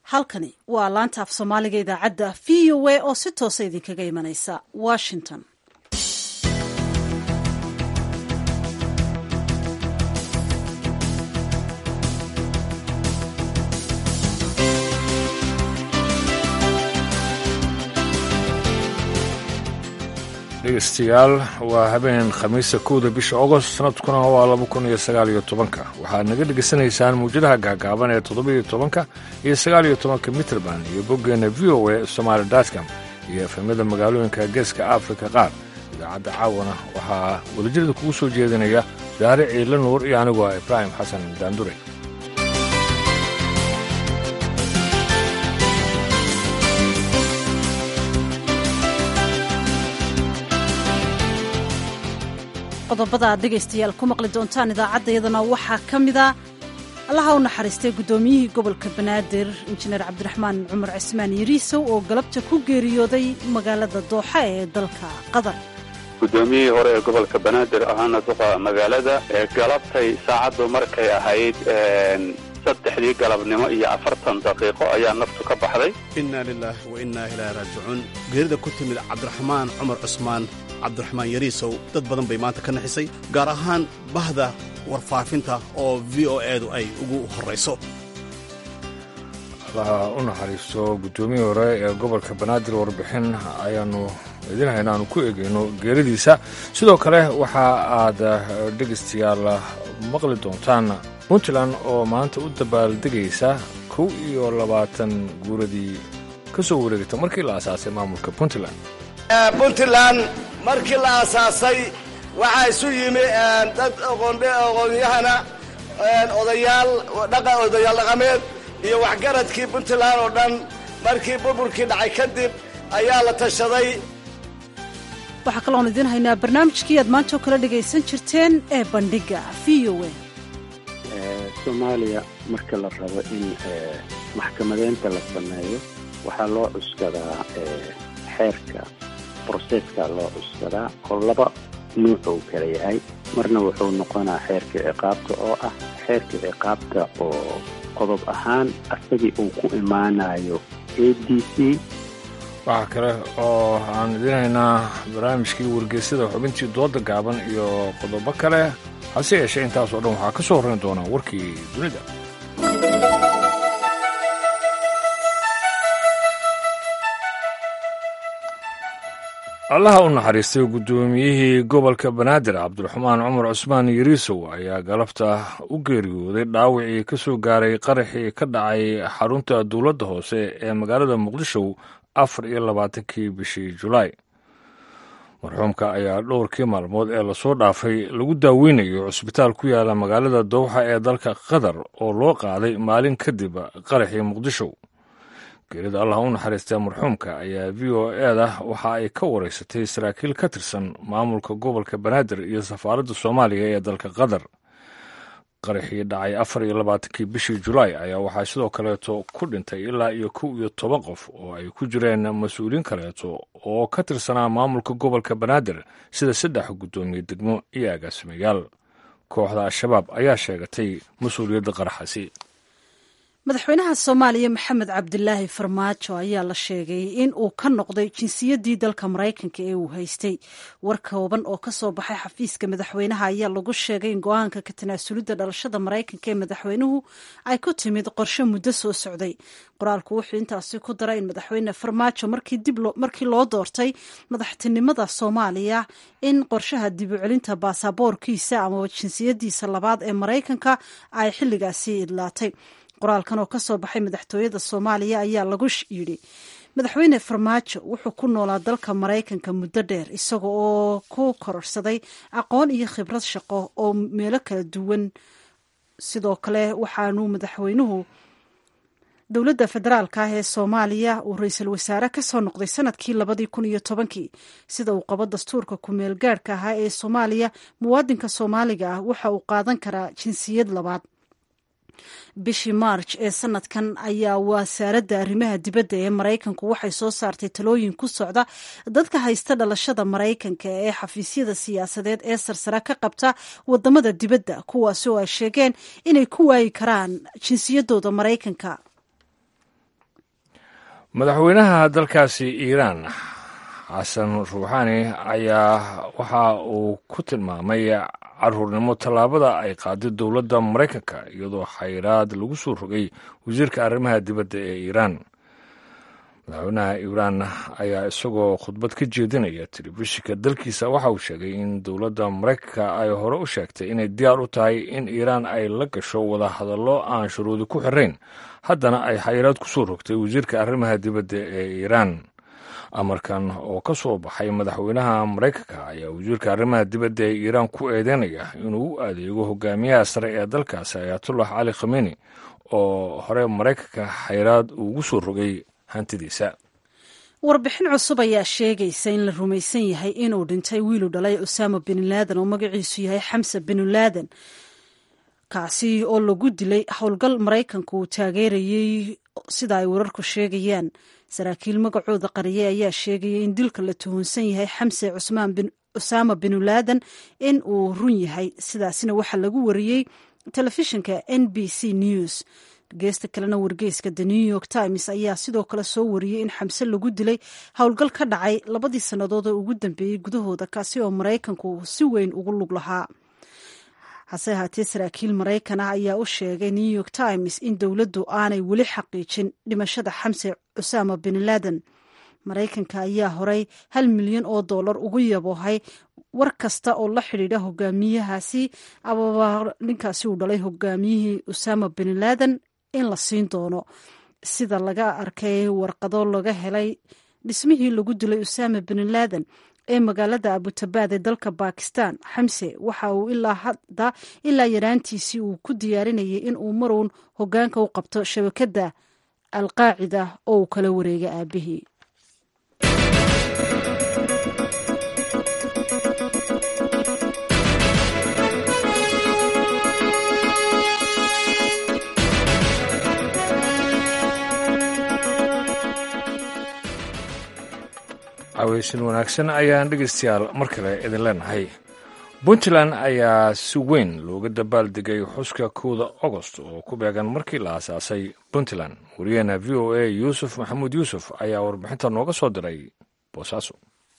halkani waa laanta af soomaaliga idaacadda v o a oo si toosa idinkaga imanaysa washington dhegeystayaal waa habeen khamiista kowda bisha ogost sanadkuna waa laba kun iyo sagaal iyo tobanka waxaad naga dhegaysanaysaan muwjadaha gaagaaban ee toddobiyo tobanka iyo sagaal iyo tobanka mitrband iyo boggeenna v o a somaali datcom iyo efemyada magaalooyinka geeska afrika qaar idaacadda caawana waxaa wadajirada kugu soo jeedinaya daare ciidla nuur iyo anigu ah ibraahim xasan daandure qodobada aad dhegaystayaal ku maqli doontaan idaacaddayadana waxaa ka mida allaha u naxariistay guddoomiyihii gobolka banaadir injineer cabdiraxmaan cumar cismaan yariisow oo galabta ku geeriyooday magaalada dooxa ee dalka qatar guddoomiyihii hore ee gobolka banaadir ahaana duqa magaalada ee galabtay saacaddu markay ahayd saddexdii galabnimo iyo afartan daqiiqo ayaa naftu ka baxday inna lilaah wa innaa ilaahi raajicuun geerida ku timid cabdiraxmaan cumar cusmaan cabdiraxmaan yariisow dad badan bay maanta ka naxisay gaar ahaan bahda warfaafinta oo v o edu ay ugu horrayso allaha u naxariisto guddoomiyii hore ee gobolka banaadir warbixin ayaannu idin hayna aanu ku egeyno geeridiisa sidoo kale waxa aad dhegaystayaal maqli doontaan puntland oo maanta u dabaaldegaysa kow iyo labaatan guuradii ka soo wareegta markii la asaasay maamulka puntland puntland markii la asaasay waxaa isu yimi dad aqoonyahana odayaal odayaal dhaqameed iyo waxgaradkii puntland oo dhan markii burburkii dhacay kadib ayaa la tashaday waxaa kaloon idiin haynaa barnaamijkii aad maanta oo kala dhegaysan jirteen ee bandhiga v o a soomaaliya marka la rabo in maxkamadeynta la sameeyo waxaa loo cuskadaa xeerka broseska loo cuskadaa oo laba nuuc uu kala yahay marna wuxuu noqonaa xeerka ciqaabta oo ah xeerka ciqaabta oo qodob ahaan asagii uu ku imaanayo a d c waxaa kale oo aan idiin haynaa barnaamijkii wargeysyada xubintii dooda gaaban iyo qodobo kale hase yeeshee intaasoo dhan waxaa ka soo horrayn doonaa warkii dunida allaha u naxariistay guddoomiyihii gobolka banaadir cabdiraxmaan cumar cusmaan yariisow ayaa galabta u geeriyooday dhaawacii ka soo gaaray qaraxii ka dhacay xarunta dowladda hoose ee magaalada muqdisho afar iyo labaatankii bishii julaay marxuumka ayaa dhowrkii maalmood ee lasoo dhaafay lagu daaweynayo cusbitaal ku yaala magaalada dowxa ee dalka qatar oo loo qaaday maalin kadib qaraxii muqdisho geerida allah u naxariistee marxuumka ayaa v o eda waxa ay ka wareysatay saraakiil ka tirsan maamulka gobolka banaadir iyo safaaradda soomaaliya ee dalka qatar qaraxii dhacay afar iyo labaatankii bishii julaay ayaa waxaa sidoo kaleeto ku dhintay ilaa iyo kow iyo toban qof oo ay ku jireen mas-uuliin kaleeto oo ka tirsanaa maamulka gobolka banaadir sida saddex guddoomiye degmo iyo agaasimayaal kooxda al-shabaab ayaa sheegatay mas-uuliyadda qaraxasi madaxweynaha soomaaliya maxamed cabdilaahi farmaajo ayaa la sheegay in uu ka noqday jinsiyaddii dalka maraykanka ee uu haystay war kooban oo ka soo baxay xafiiska madaxweynaha ayaa lagu sheegay in go-aanka ka tanaasulidda dhalashada maraykanka ee madaxweynuhu ay ku timid qorshe muddo soo socday qoraalku wuxuu intaasi ku daray in madaxweyne farmaajo markii loo doortay madaxtinimada soomaaliya in qorshaha dib u celinta baasaboorkiisa amaba jinsiyadiisa labaad ee maraykanka ay xilligaasi idlaatay qoraalkan oo ka soo baxay madaxtooyada soomaaliya ayaa lagu yidhi madaxweyne farmaajo wuxuu ku noolaa dalka maraykanka muddo dheer isaga oo ku kororsaday aqoon iyo khibrad shaqo oo meelo kala duwan sidoo kale waxaanu madaxweynuhu dowladda federaalka ah ee soomaaliya uu ra-iisul wasaare ka soo noqday sanadkii labadii kun iyo tobankii sida uu qabo dastuurka ku-meel gaadhka ahaa ee soomaaliya muwaadinka soomaaliga ah waxa uu qaadan karaa jinsiyad labaad bishii maarj ee sanadkan ayaa wasaaradda arrimaha dibadda ee maraykanku waxay soo saartay talooyin ku socda dadka haysta dhalashada maraykanka ee xafiisyada siyaasadeed ee sarsare ka qabta wadamada dibadda kuwaasi oo ay sheegeen inay ku waayi karaan jinsiyadooda maraykanka madaxweynaha dalkaasi iiraan xasan ruuxaani ayaa waxa uu ku tilmaamay caruurnimo tallaabada ay qaaday dowladda maraykanka iyadoo xayraad lagu soo rogay wasiirka arrimaha dibadda ee iiraan madaxweynaha iiraan ayaa isagoo khudbad ka jeedinaya telefishinka dalkiisa waxa uu sheegay in dowladda maraykanka ay hore u sheegtay inay diyaar u tahay in iiraan ay la gasho wadahadallo aan shuruudi ku xirayn haddana ay xayiraad ku soo rogtay wasiirka arrimaha dibadda ee iiraan amarkan oo ka soo baxay madaxweynaha maraykanka ayaa wasiirka arrimaha dibadda ee iiraan ku eedeynaya inuu u adeego hogaamiyaha sare ee dalkaasi ayatullah cali khameni oo hore maraykanka xayiraad ugu soo rogay hantidiisa warbixin cusub ayaa sheegaysa in la rumaysan yahay inuu dhintay wiilu dhalay usaama bin laadan oo magaciisu yahay xamse bin laadan kaasi oo lagu dilay howlgal maraykanka uu taageerayey sida ay wararku sheegayaan saraakiil magacooda qariyay ayaa sheegaya in dilka la tuhunsan yahay xamse cusmaan bin usaama bin laadan in uu run yahay sidaasina waxaa lagu wariyey telefishinka n b c news geesta kalena wargeyska the new york times ayaa sidoo kale soo wariyey in xamse lagu dilay howlgal ka dhacay labadii sannadood ee ugu dambeeyey gudahooda kaasi oo maraykanku si weyn ugu lug lahaa hase ahaatee saraakiil maraykan ah ayaa u sheegay new york times in dowladdu aanay weli xaqiijin dhimashada xamse cusaama bin laadan maraykanka ayaa horay hal milyan oo dollar ugu yaboohay war kasta oo la xidhiidha hogaamiyahaasi ababa ninkaasi uu dhalay hogaamiyihii usaama bin laadan in la siin doono sida laga arkay warqado laga helay dhismihii lagu dilay usaama bin laadan ee magaalada abutabaad ee dalka bakistan xamse waxa uu ilaa hadda ilaa yaraantiisii uu ku diyaarinayay in uu maruun hogaanka u qabto shabakadda alqaacida oo uu kala wareegay aabihii caweysin wanaagsan ayaan dhegeystayaal mar kale idin leenahay puntland ayaa si weyn looga dabaaldegay xuska kowda agost oo ku beegan markii la aasaasay puntland wariyaheena v o a yuusuf maxamuud yuusuf ayaa warbixinta nooga soo diray boosaaso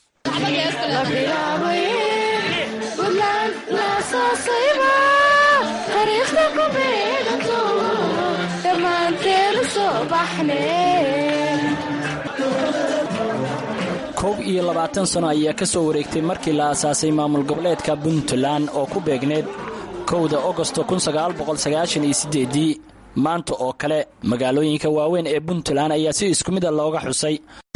koob iyo labaatan sano ayaa ka soo wareegtay markii la aasaasay maamul goboleedka puntland oo ku beegneed kowda ogosto kunsagaalboqolsagaashan-iyo-sideedii maanta oo kale magaalooyinka waaweyn ee puntland ayaa si isku mida looga xusay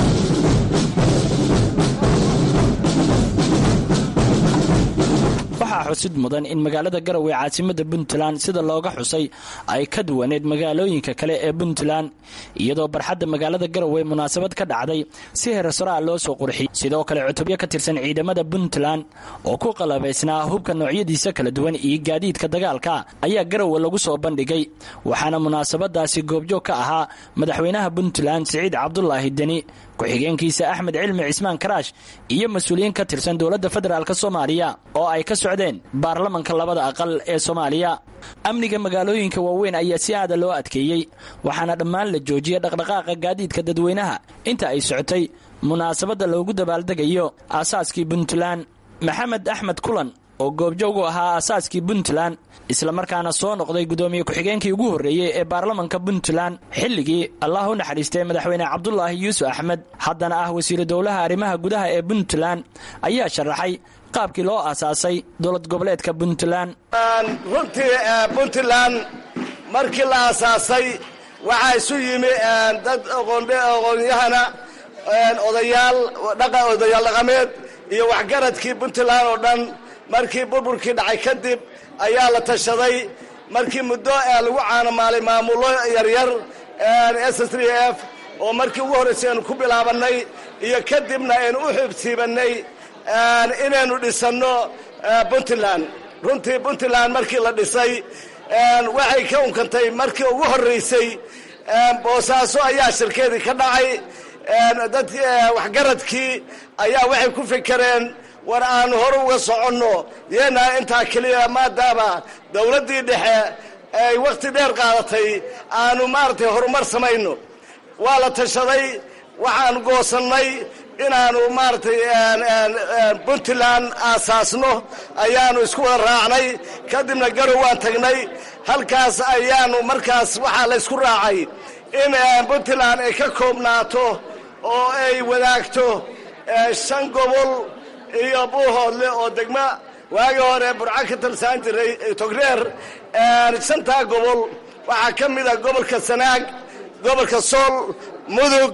waxaa xusid mudan in magaalada garowe caasimada puntland sida looga xusay ay ka duwaneed magaalooyinka kale ee puntland iyadoo barxadda magaalada garowe munaasabad ka dhacday si heersaraa loo soo qurxiyey sidoo kale cutubyo ka tirsan ciidamada puntland oo ku qalabaysnaa hubka noocyadiisa kala duwan iyo gaadiidka dagaalka ayaa garowe lagu soo bandhigay waxaana munaasabadaasi goobjoog ka ahaa madaxweynaha puntland siciid cabdulaahi deni ku-xigeenkiisa axmed cilmi cismaan karaash iyo mas-uuliyiin ka tirsan dowladda federaalk soomaaliya oo ay ka socdeen baarlamanka labada aqal ee soomaaliya amniga magaalooyinka waaweyn ayaa si aada loo adkeeyey waxaana dhammaan la joojiyay dhaqdhaqaaqa gaadiidka dadweynaha inta ay socotay munaasabadda loogu dabaaldegayo aasaaskii puntland maxamed axmed kulan oo goobjoog u ahaa aasaaskii puntland islamarkaana soo noqday gudoomiye ku-xigeenkii ugu horreeyey ee baarlamanka puntland xilligii allah u naxariistay madaxweyne cabdulaahi yuusuf axmed haddana ah wasiiru dowlaha arrimaha gudaha ee puntland ayaa sharaxay qaabkii loo aasaasay dowlad goboleedka puntland runtii puntland markii la aasaasay waxaa isu yimi dad aqoonyahana odayaal odayaal dhaqameed iyo waxgaradkii puntland oo dhan markii burburkii dhacay kadib ayaa la tashaday markii muddo lagu caanamaalay maamulo yaryar s s f oo markii ugu horraysay aynu ku bilaabannay iyo kadibna aynu u xibsiibannay inaynu dhisanno puntland runtii puntland markii la dhisay waxay ka unkantay markii ugu horraysay boosaaso ayaa shirkeedii ka dhacay dad waxgaradkii ayaa waxay ku fikereen war aanu hore uga soconno yeenaa intaa keliya maadaama dowladdii dhexe ay wakhti dheer qaadatay aanu maaragtay horumar samayno waa la tashaday waxaan goosannay inaanu maaragtay puntland aasaasno ayaanu isku wada raacnay kadibna garow waan tagnay halkaas ayaanu markaas waxaa la ysku raacay in puntland ay ka koobnaato oo ay wadaagto shan gobol iyo buuhoodle oo degma waagii hore burco ka talsaan jiray togreer shantaa gobol waxaa ka mid a gobolka sanaag gobolka sool mudug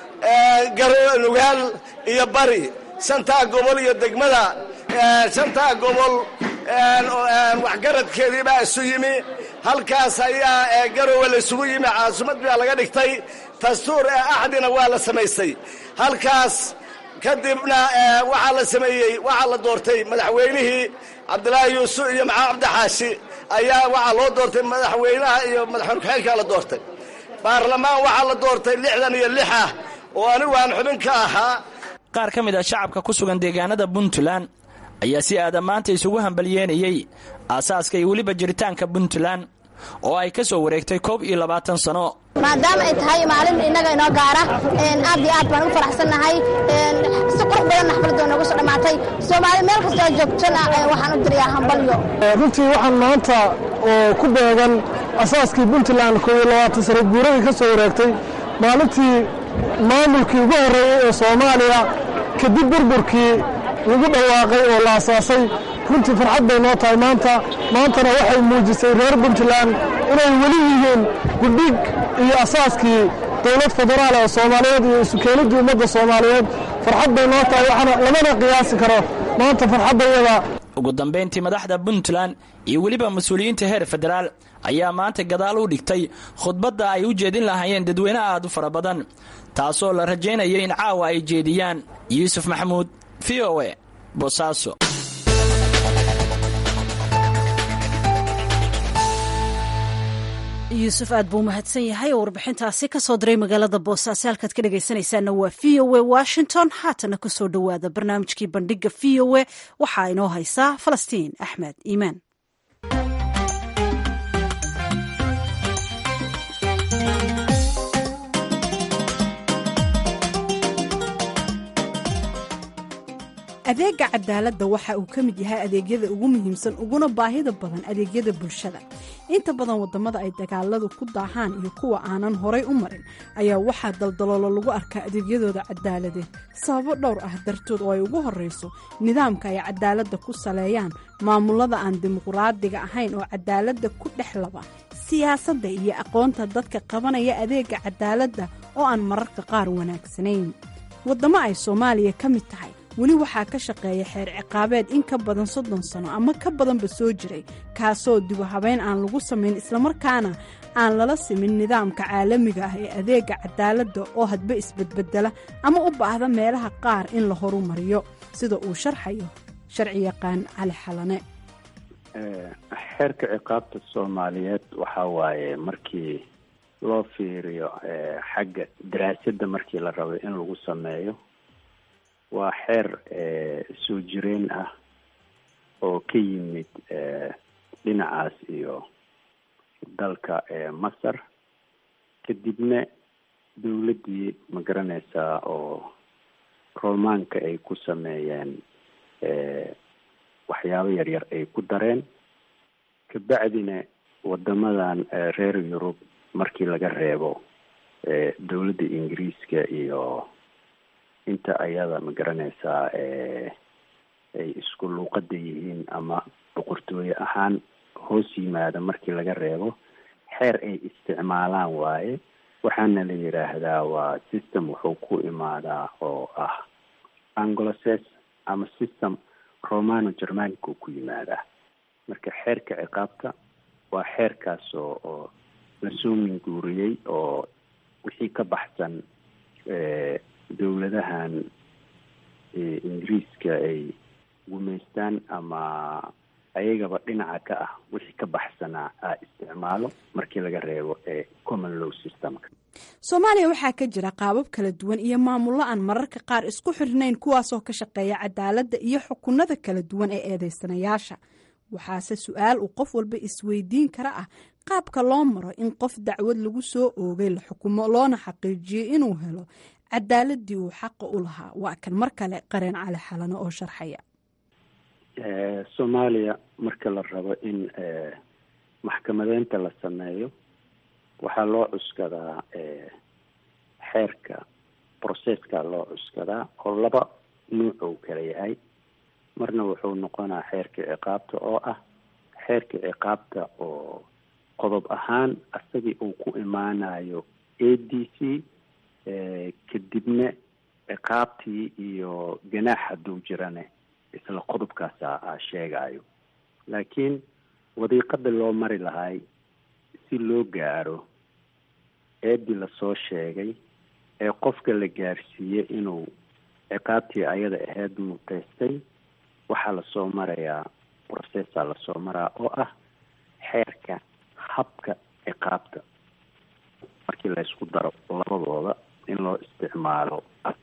nugaal iyo bari shantaa gobol iyo degmada shantaa gobol waxgaradkeedii baa isu yimi halkaas ayaa garowe la isugu yimi caasimadii baa laga dhigtay dastuur axdina waa la samaystay halkaas kadibna waxaa la sameeyey waxaa la doortay madaxweynihii cabdilaahi yuusuf iyo maxamed cabdixaashi ayaa waxaa loo doortay madaxweynaha iyo madaxweyne ku-xigeenkaa la doortay baarlamaan waxaa la doortay lixdan iyo lix ah oo anigu aan xubin ka ahaa qaar ka mid ah shacabka ku sugan deegaanada puntland ayaa si aada maanta isugu hambalyeenayey aasaaska iyo weliba jiritaanka puntland oo ay ka soo wareegtay koob iyo labaatan sano maadaama ay tahay maalin innaga inoo gaara aad iyo aad baan ugu faraxsannahay si qurux badan xafladoo nooga soo dhammaatay soomaali meel kastoo joogtana waxaan u dirayaa hambalyo runtii waxaan maanta oo ku beegan asaaskii puntland koob iyo labaatan sano guuradii ka soo wareegtay maalintii maamulkii ugu horreeyey ee soomaaliya kadib burburkii lagu dhawaaqay oo la asaasay runtii farxad bay noo tahay maanta maantana waxay muujisay reer puntland inay weli yihiin gudhig iyo asaaskii dowlad federaal ee soomaaliyeed iyo isukeenidii ummadda soomaaliyeed farxad bay noo tahay waxaana lamana qiyaasi karo maanta farxaddayada ugu dambayntii madaxda puntland iyo weliba mas-uuliyiinta heer federaal ayaa maanta gadaal u dhigtay khudbadda ay u jeedin lahaayeen dadweyne aad u fara badan taasoo la rajaynaya in caawa ay jeediyaan yuusuf maxamuud v o e boosaaso yuusuf aad buu mahadsan yahay oo warbixintaasi ka soo diray magaalada boosaaso halkaad ka dhegaysanaysaana waa v o e washington haatana ku soo dhowaada barnaamijkii bandhiga v o e waxaa inoo haysaa falastiin axmed iimaan adeega cadaaladda waxa uu ka mid yahay adeegyada ugu muhiimsan uguna baahida badan adeegyada bulshada inta badan wadamada ay dagaaladu ku daahaan iyo kuwa aanan horay u marin ayaa waxaa daldaloolo lagu arkaa adeegyadooda cadaaladeed sababo dhowr ah dartood oo ay ugu horeyso nidaamka ay cadaaladda ku saleeyaan maamulada aan dimuqraadiga ahayn oo cadaaladda ku dhex laba siyaasadda iyo aqoonta dadka qabanaya adeega cadaaladda oo aan mararka qaar wanaagsanayn wadamo ay soomaaliya ka mid tahay weli waxaa ka shaqeeya xeer ciqaabeed in ka badan soddon sano ama ka badanba soo jiray kaasoo dibu habeyn aan lagu samayn islamarkaana aan lala simin nidaamka caalamiga ah ee adeega cadaaladda oo hadba isbedbedela ama u baahda meelaha qaar in la horumariyo sida uu sharxayo sharci yaqaan cali xalane xeerka ciqaabta soomaaliyeed waxaa waaye markii loo fiiriyo xagga daraasadda markii la rabay in lagu sameeyo waa xeer soo jireen ah oo ka yimid dhinacaas iyo dalka masar kadibna dowladdii ma garanaysaa oo romaanka ay ku sameeyeen waxyaabo yaryar ay ku dareen kabacdina wadamadan reer yurub markii laga reebo dowladda ingiriiska iyo inta ayada ma garanaysaa ay isku luuqada yihiin ama boqortooye ahaan hoos yimaada markii laga reebo xeer ay isticmaalaan waaye waxaana la yidhaahdaa waa system wuxuu ku imaadaa oo ah angloces ama system romano germanica ku yimaadaa marka xeerka ciqaabta waa xeerkaas oo oo lasoo minguuriyey oo wixii ka baxsan dowladahan ingiriiska ay gumaystaan ama ayagaba dhinaca ka ah wixii ka baxsanaa a isticmaalo markii laga reebo ee common law systemka soomaaliya waxaa ka jira qaabab kala duwan iyo maamullo aan mararka qaar isku xirnayn kuwaasoo ka shaqeeya cadaaladda iyo xukunada kala duwan ee eedeysanayaasha waxaase su-aal uu qof walba isweydiin kara ah qaabka loo maro in qof dacwad lagu soo oogay la xukumo loona xaqiijiyey inuu helo cadaaladii uu xaqa u lahaa waa kan mar kale qareen cali xalano oo sharxaya soomaaliya marka la rabo in maxkamadeynta la sameeyo waxaa loo cuskadaa xeerka processka loo cuskadaa oo laba nuuc uu kala yahay marna wuxuu noqonaa xeerka ciqaabta oo ah xeerka ciqaabta oo qodob ahaan asagii uu ku imaanayo a d c kadibna ciqaabtii iyo ganaax hadduu jirane isla qodobkaasa a sheegayo laakiin wadiiqada loo mari lahay si loo gaaro eedii lasoo sheegay ee qofka la gaarsiiyey inuu ciqaabtii ayada ahayd muteystay waxaa lasoo marayaa processa lasoo maraa oo ah xeerka habka ciqaabta markii laysku daro labadooda in loo isticmaalo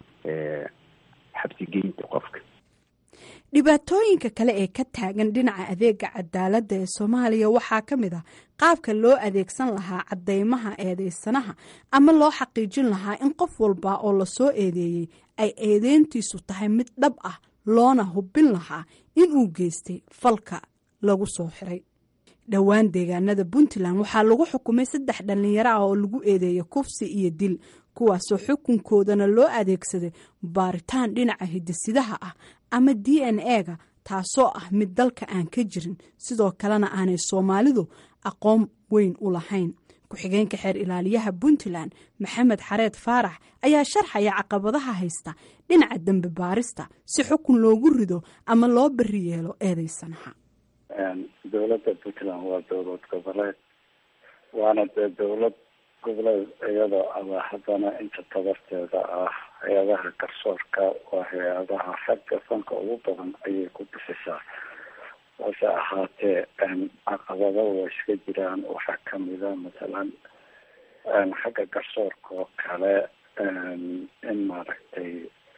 xabsigeynta qofka dhibaatooyinka kale ee ka taagan dhinaca adeega cadaaladda ee soomaaliya waxaa ka mid ah qaabka loo adeegsan lahaa cadeymaha eedeysanaha ama loo xaqiijin lahaa in qof walba oo lasoo eedeeyey ay eedeyntiisu tahay mid dhab ah loona hubin lahaa inuu geystay falka lagu soo xiray dhowaan deegaanada puntland waxaa lagu xukumay saddex dhallinyaro ah oo lagu eedeeyay kufsi iyo dil kuwaasoo xukunkoodana loo adeegsaday baaritaan dhinaca hidisidaha ah ama d n e-ga taasoo ah mid dalka aan ka jirin sidoo kalena aanay soomaalidu aqoon weyn u lahayn ku-xigeenka xeer ilaaliyaha puntland maxamed xareed faarax ayaa sharxaya caqabadaha haysta dhinaca dembe baarista si xukun loogu rido ama loo beri yeelo eedeysanaha dowladda puntland waa dowlad goboleed waana dee dowlad goboleed iyadoo aba haddana inta tabarteeda ah hay-adaha garsoorka waa hay-adaha xagga fanka ugu badan ayay ku bixisaa hase ahaatee caqabado waa iska jiraan waxaa kamida masalan xagga garsoorka oo kale in maaragtay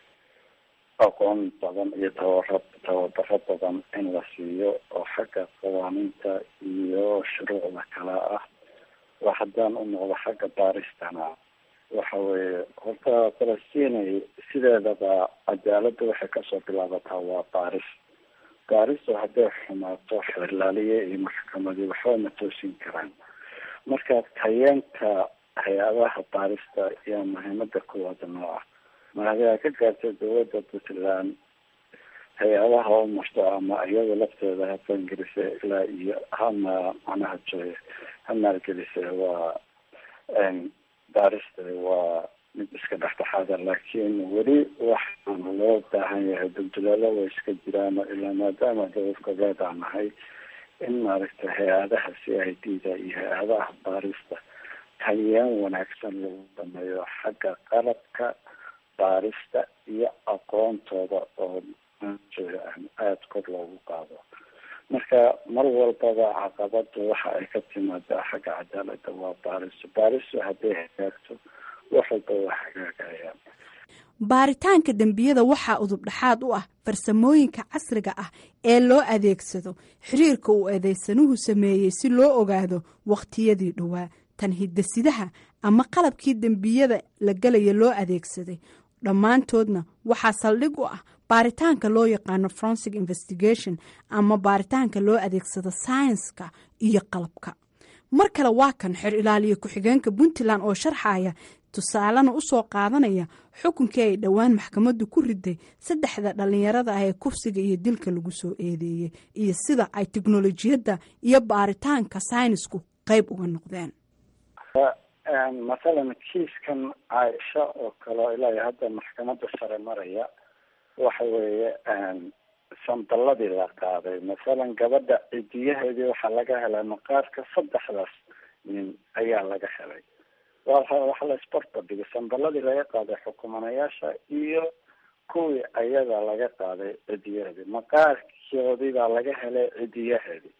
aqoon badan iyo tabara tababaro badan in la siiyo oo xagga qawaaniinta iyo shuruucda kale ah waa haddaan u noqdo xagga baaristana waxa weeye horta falastinay sideedaba cadaaladda waxay kasoo bilaabataa waa baaris baaristu hadday xumaato xeerlaaliye iyo maxkamadii waxba ma toosin karaan marka tayeenka hay-adaha baarista ayaa muhiimada kuwaad noo ah mahadiaa ka gaartay dowladda puntland hay-adaha u marto ama iyada lafteeda ha fangelise ilaa iyo hama macnaha joy ha maalgelise waa baarista waa mid iska dhexdhexaada laakiin weli waxaana loo baahan yahay dulduleelo way iska jiraan ilaa maadaama dowlad goboleed aan nahay in maaragtay hay-adaha c i d da iyo hay-adaha baarista tayeen wanaagsan lagu sameeyo xagga qalabka baarista iyo aqoontooda oo aada kor loogu qaado marka mar walbaba caqabadu waxa ay ka timaadaa xagga cadaalada waa baariso baariso hadday hagaagto wax walba waa hagaagayaan baaritaanka dembiyada waxaa udubdhaxaad u ah farsamooyinka casriga ah ee loo adeegsado xiriirka uu eedeysanuhu sameeyey si loo ogaado wakhtiyadii dhowaa tan hidasidaha ama qalabkii dembiyada la gelaya loo adeegsaday dhammaantoodna waxaa saldhig u ah baaritaanka loo yaqaano forensic investigation ama baaritaanka loo adeegsado sayenska iyo qalabka mar kale waa kan xer ilaaliya ku-xigeenka puntland oo sharxaya tusaalena usoo qaadanaya xukunkii ay dhowaan maxkamaddu ku riday saddexda dhallinyarada ah ee kufsiga iyo dilka lagu soo eedeeyey iyo sida ay teknolojiyadda iyo baaritaanka saynisku qeyb uga noqdeen masalan kiiskan caaisha oo kale ilaa hadda maxkamadda sare maraya waxa weeye sandaladii la qaaday masalan gabadha cidiyaheedii waxaa laga helay maqaarka saddexdaas nin ayaa laga helay waxa la isbarta dhigay sandaladii laga qaaday xukumanayaasha iyo kuwii ayaga laga qaaday cidiyaheedii maqaarkoodii baa laga helay cidiyaheedii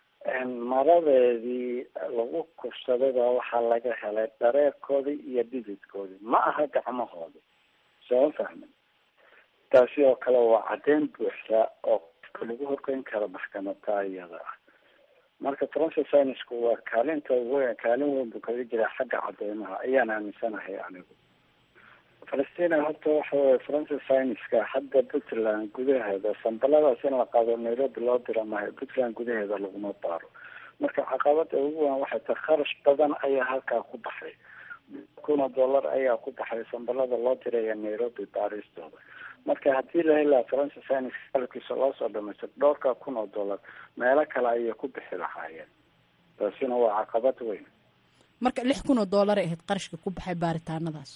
maradeedii lagu kufsaday baa waxaa laga helay dhareerkoodii iyo dhididkoodii ma aha gacmahoodii sooma fahmin taasi oo kale waa caddeyn buuxda oo qofka lagu horgeyn karo maxkamada iyada ah marka forensic scienceku waa kaalinta weyn kaalin weyn buu kaga jiraa xagga cadeymaha ayaan aaminsanahay anigu falastina horta waxa weye forensic scienceska hadda puntland gudaheeda sambaladaas in la qaado nairobi loo dira maayo puntland gudaheeda laguma baaro marka caqabada ugu weyn waxay tahay kharash badan ayaa halkaa ku baxay kun oo dollar ayaa ku baxay sambalada loo diraya nairobi baaristooda marka haddii la heli lahaa forensic science qalabkiisa loo soo dhamaystiro dhowrka kun oo dollar meelo kale ayay ku bixi lahaayeen taasina waa caqabad weyn marka lix kun oo dollar ay ahayd qarashka ku baxay baaritaanadaas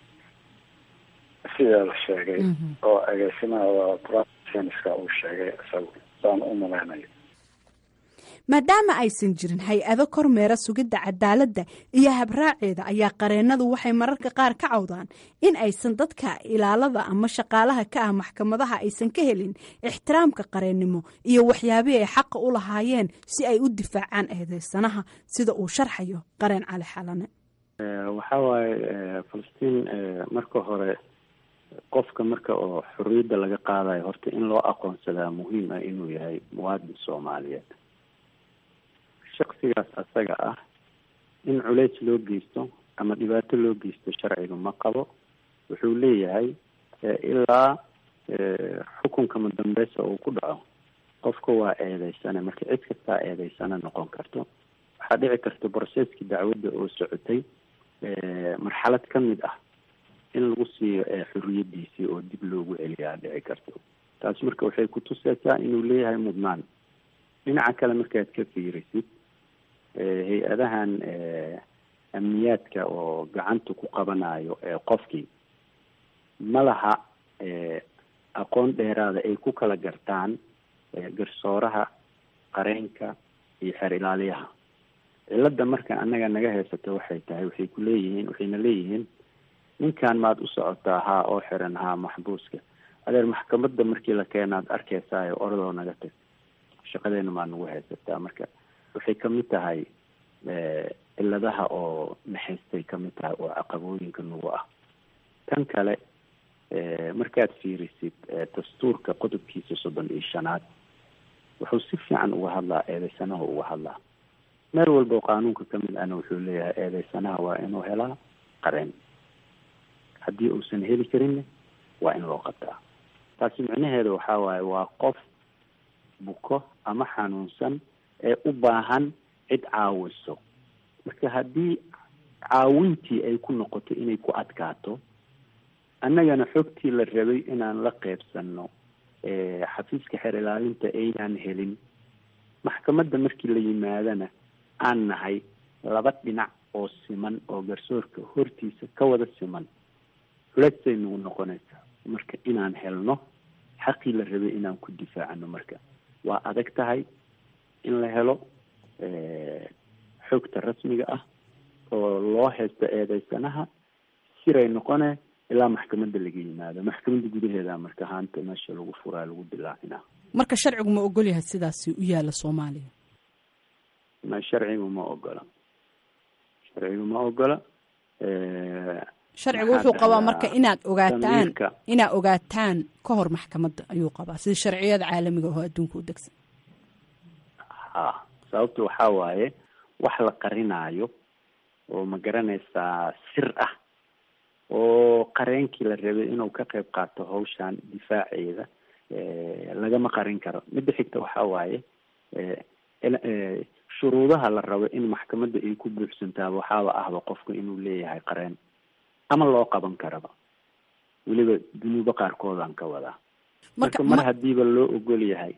sidaa la sheegay oo agaasimaha forensic scienceska uu sheegay isagu saan u malaynayo maadaama aysan jirin hay-ado kormeera sugidda cadaaladda iyo habraaceeda ayaa qareennadu waxay mararka qaar ka cawdaan in aysan dadka ilaalada ama shaqaalaha ka ah maxkamadaha aysan ka helin ixtiraamka qareennimo iyo waxyaabihii ay xaqa u lahaayeen si ay u difaacaan eedeysanaha sida uu sharxayo qareen cali xalane waxaa waaye falastiin marka hore qofka marka oo xorriyadda laga qaadayo horta in loo aqoonsadaa muhiim ah inuu yahay muwaadin soomaaliyeed shaksigaas asaga ah in culeys loo geysto ama dhibaato loo geysto sharciga ma qabo wuxuu leeyahay ilaa xukunka madambeysa uu ku dhaco qofka waa eedeysane marka cid kastaa eedeysane noqon karto waxaa dhici karta brocesskii dacwadda oo socotay marxalad ka mid ah in lagu siiyo xoriyadiisii oo dib loogu celiyaa dhici karto taas marka waxay kutuseysaa inuu leeyahay mudnaan dhinaca kale markaad ka fiirisid hay-adahan amniyaadka oo gacanta ku qabanayo qofkii ma laha aqoon dheeraada ay ku kala gartaan garsooraha qareenka iyo xeer ilaaliyaha cilada marka annaga naga haysato waxay tahay waxay ku leeyihiin waxayna leeyihiin ninkan maad u socotaa haa oo xiran haa maxbuuska adeer maxkamadda markii la keenaad arkeysayo oradoo naga tag shaqadeena maa nagu haysataa marka waxay kamid tahay ciladaha oo naxaystay kamid tahay oo caqabooyinka nagu ah tan kale markaad fiirisid dastuurka qodobkiisa soddon iyo shanaad wuxuu si fiican uga hadlaa eedeysanaha uga hadlaa meel walba oo qaanuunka kamid ahna wuxuu leeyahay eedeysanaha waa inuu helaa qareen haddii uusan heli karinna waa in loo qabtaa taasi micnaheeda waxaa waaye waa qof buko ama xanuunsan ee u baahan cid caawiso marka haddii caawintii ay ku noqoto inay ku adkaato annagana xogtii la rabay inaan la qeybsano xafiiska xeer ilaalinta aynaan helin maxkamadda markii la yimaadana aan nahay laba dhinac oo siman oo garsoorka hortiisa ka wada siman culeysay nagu noqonaysaa marka inaan helno xaqii la rabay inaan ku difaacano marka waa adag tahay in la helo xogta rasmiga ah oo loo haysto eedeysanaha siray noqone ilaa maxkamadda laga yimaado maxkamadda gudaheeda marka haanta meesha lagu furaa lagu dilaacina marka sharcigu ma ogol yahay sidaasi u yaala soomaaliya ma sharcigu ma ogola sharcigu ma ogola sharcigu wuxuu qabaa marka inaad ogaataan inaad ogaataan ka hor maxkamadda ayuu qabaa sida sharciyada caalamiga oo adduunka u degsan ha sababta waxaa waaye wax la qarinaayo oo ma garanaysaa sir ah oo qareenkii la rabay inuu ka qayb qaato hawshan difaaceeda lagama qarin karo midda xigta waxaa waaye shuruudaha la rabo in maxkamadda ay ku buuxsantaaba waxaaba ahba qofka inuu leeyahay qareen ama loo qaban karaba weliba dunuubo qaarkoodaan ka wadaa marka mar hadiiba loo ogol yahay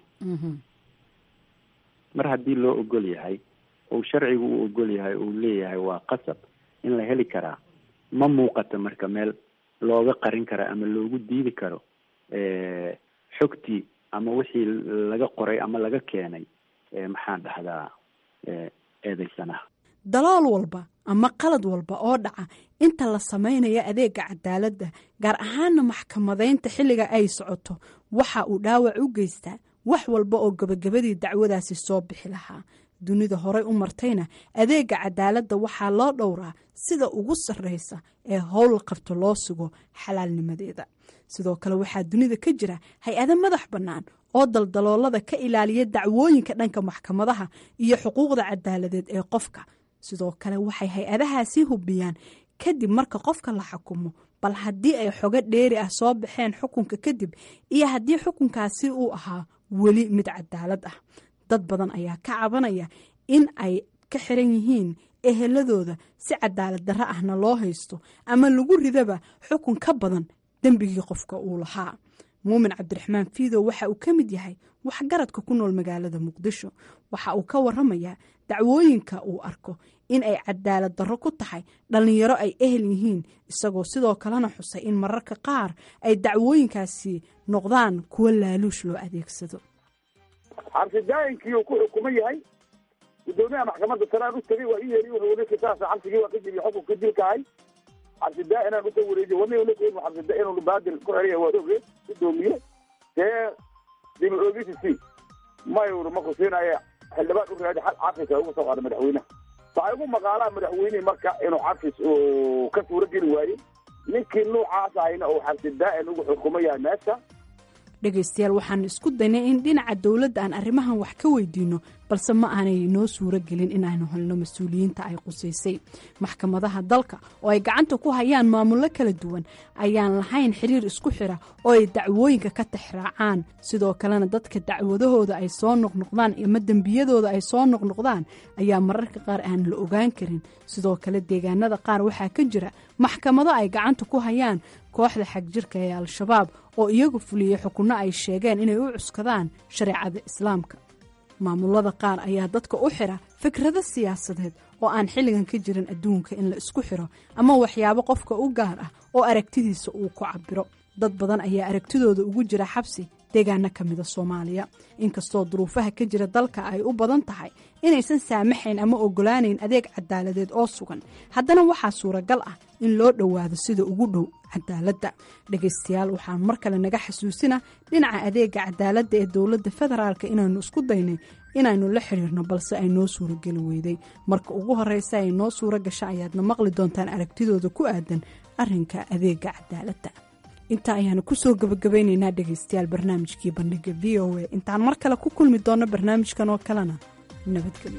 mar haddii loo ogol yahay ou sharcigu u ogol yahay uu leeyahay waa qasab in la heli karaa ma muuqato marka meel looga qarin karo ama loogu diidi karo xogtii ama wixii laga qoray ama laga keenay maxaan dhahdaa eedeysanaha dalool walba ama qalad walba oo dhaca inta la samaynayo adeega cadaaladda gaar ahaana maxkamadaynta xilliga ay socoto waxa uu dhaawac u geystaa wax walba oo gabagabadii dacwadaasi soo bixi lahaa dunida horey u martayna adeega cadaaladda waxaa loo dhowraa sida ugu sarreysa ee howl qabto loo sugo xalaalnimadeeda sidoo kale waxaa dunida ka jira hay-ado madax bannaan oo daldaloolada ka ilaaliya dacwooyinka dhanka maxkamadaha iyo xuquuqda cadaaladeed ee qofka sidoo kale waxay hay-adahaasi hubiyaan kadib marka qofka la xukumo bal haddii ay xogo dheeri ah soo baxeen xukunka kadib iyo haddii xukunkaasi uu ahaa weli mid cadaalad ah dad badan ayaa ka cabanaya in ay ka xiran yihiin eheladooda si cadaalad darro ahna loo haysto ama lagu ridaba xukun ka badan dembigii qofka uu lahaa muumin cabdiraxmaan fiidow waxa uu ka mid yahay waxgaradka ku nool magaalada muqdisho waxa uu ka waramayaa dacwooyinka uu arko in ay cadaalad darro ku tahay dhallinyaro ay ehel yihiin isagoo sidoo kalena xusay in mararka qaar ay dacwooyinkaasi noqdaan kuwo laaluush loo adeegsado xabsidaayinkii uu ku xukuman yahay gudoomiyaha maxkamadda sare aan u tegay waa i yeeri wuxuu ninki saas xabsigii waa ka jibiy xukunka dilkahay xabsidaa inaan usoo wareejiyo wana ula keeni xabsida inuu baadil ku xeriya waa oge gudoomiye dee dib oogisi si mayur ma kusiinaya xildhibaan u raadi xal cafis ugu soo qaada madaxweynaha waxay ugu maqaalaa madaxweynihii marka inuu cafis uu ka suuro geli waayey ninkii nuucaas ahayna uu xabsidaa-in ugu xukuman yahay meesha dhegaystayaal waxaanu isku daynay in dhinaca dowladda aan arrimahan wax ka weydiino balse ma aanay noo suuro gelin inaanu helno mas-uuliyiinta ay qusaysay maxkamadaha dalka oo ay gacanta ku hayaan maamullo kala duwan ayaan lahayn xiriir isku xira oo ay dacwooyinka ka tixraacaan sidoo kalena dadka dacwadahooda ay soo noqnoqdaan ama dembiyadooda ay soo noqnoqdaan ayaa mararka qaar aan la ogaan karin sidoo kale deegaanada qaar waxaa ka jira maxkamado ay gacanta ku hayaan kooxda xagjirka ee al-shabaab oo iyagu fuliyey xukunno ay sheegeen inay u cuskadaan shareecada islaamka maamulada qaar ayaa dadka u xira fikrado siyaasadeed oo aan xilligan ka jirin adduunka in la isku xiro ama waxyaabo qofka u gaar ah oo aragtidiisa uu ku cabiro dad badan ayaa aragtidooda ugu jira xabsi deegaano ka mida soomaaliya inkastoo duruufaha ka jira dalka ay u badan tahay inaysan saamaxayn ama ogolaanayn adeeg cadaaladeed oo sugan haddana waxaa suuragal ah in loo dhowaado sida ugu dhow cadaaladda dhegaystayaal waxaan mar kale naga xasuusina dhinaca adeega cadaaladda ee dowladda federaalka inaynu isku daynay inaynu la xiriirno balse ay noo suurageli weyday marka ugu horeysa ay noo suura gasha ayaadna maqli doontaan aragtidooda ku aadan arinka adeega cadaaladda intaa ayaanu kusoo gabagabaynaynaa dhegaystayaal barnaamijkii bandhiga v o a intaan mar kale ku kulmi doonno barnaamijkan oo kalena nabadgelyo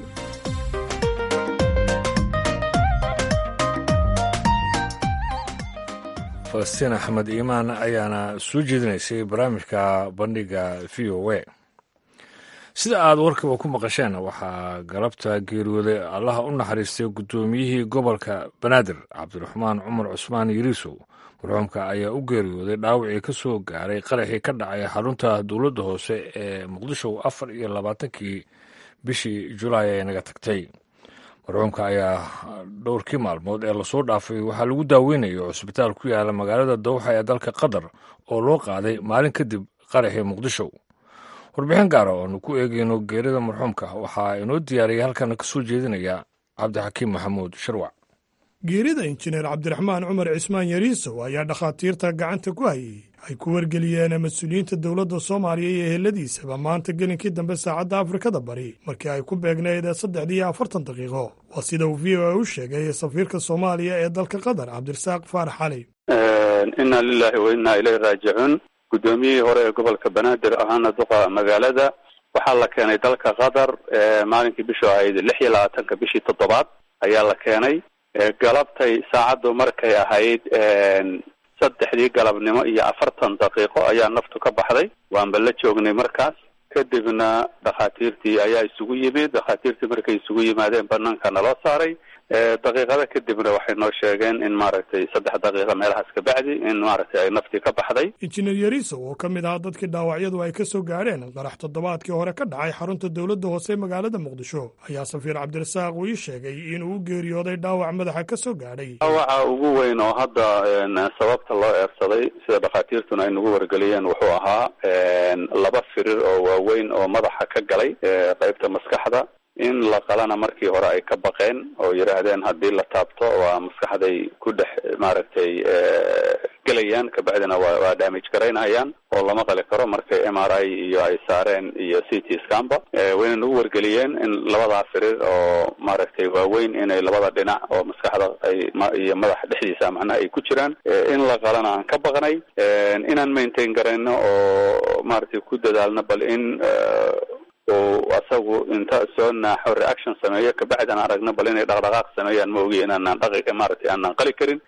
falastiin axmed iimaan ayaana soo jeedinaysay barnaamijka bandhiga v o a sida aad warkaba ku maqasheen waxaa galabta geeriyooday allaha u naxariistay guddoomiyihii gobolka banaadir cabdiraxmaan cumar cusmaan yiriisow marxuumka ayaa u geeriyooday dhaawacii ka soo gaaray qaraxii ka dhacay xarunta dowladda hoose ee muqdisho afar iyo labaatankii bishii julaay ee naga tagtay marxuumka ayaa dhowrkii maalmood ee lasoo dhaafay waxaa lagu daaweynayay cusbitaal ku yaala magaalada dawxa ee dalka qatar oo loo qaaday maalin kadib qaraxii muqdisho warbixin gaara oonu ku eegayno geerida marxuumka waxaa inoo diyaariyay halkana ka soo jeedinaya cabdixakiim maxamuud sharwac geerida injineer cabdiraxmaan cumar cismaan yariisow ayaa dhakhaatiirta gacanta ku hayay ay ku wargeliyeen mas-uuliyiinta dowladda soomaaliya iyo eheladiisaba maanta gelinkii dambe saacadda afrikada bari markii ay ku beegnayd saddexdii iyo afartan daqiiqo waa sida uu v o a u sheegay safiirka soomaaliya ee dalka qatar cabdirasaaq faarax cali inna lilaahi wa innaa ilayhi raajicuun guddoomiyihii hore ee gobolka banaadir ahaana duqa magaalada waxaa la keenay dalka qatar maalinkii bishu ahayd lix iyo labaatanka bishii toddobaad ayaa la keenay galabtay saacaddu markay ahayd saddexdii galabnimo iyo afartan daqiiqo ayaa naftu ka baxday waanba la joognay markaas kadibna dhakhaatiirtii ayaa isugu yimid dhakhaatiirtii markay isugu yimaadeen banaanka naloo saaray daqiiqada kadibna waxay noo sheegeen in maaragtay saddex daqiiqa meelahaas ka bacdi in maaragtay ay naftii ka baxday injineer yariisow oo ka mid ahaa dadkii dhaawacyadu ay ka soo gaadheen qarax toddobaadkii hore ka dhacay xarunta dowladda hoose ee magaalada muqdisho ayaa safiir cabdirasaaq uu ii sheegay inuu u geeriyooday dhaawac madaxa ka soo gaadhay dhaawaca ugu weyn oo hadda sababta loo eersaday sida dhakhaatiirtuna ay nagu wargeliyeen wuxuu ahaa laba firir oo waaweyn oo madaxa ka galay qaybta maskaxda in la qalana markii hore ay ka baqeen oo yidhaahdeen haddii la taabto waa maskaxday ku dhex maaragtay gelayaan kabacdina waa waa damage garaynayaan oo lama qali karo markay m r i iyo ay saareen iyo c t scamba wayna nagu wargeliyeen in labadaa firir oo maaragtay waaweyn inay labada dhinac oo maskaxda ay iyo madaxa dhexdiisa macnaha ay ku jiraan in la qalana aan ka baqnay inaan maintain garayno oo maaragtay ku dadaalno bal in oo asagu inta soo naaxo reaction sameeyo kabacdi aan aragno bal inay dhaqdhaqaaq sameeyaan ma ogi inaanaan dhaqi maaragtay aanaan qali karin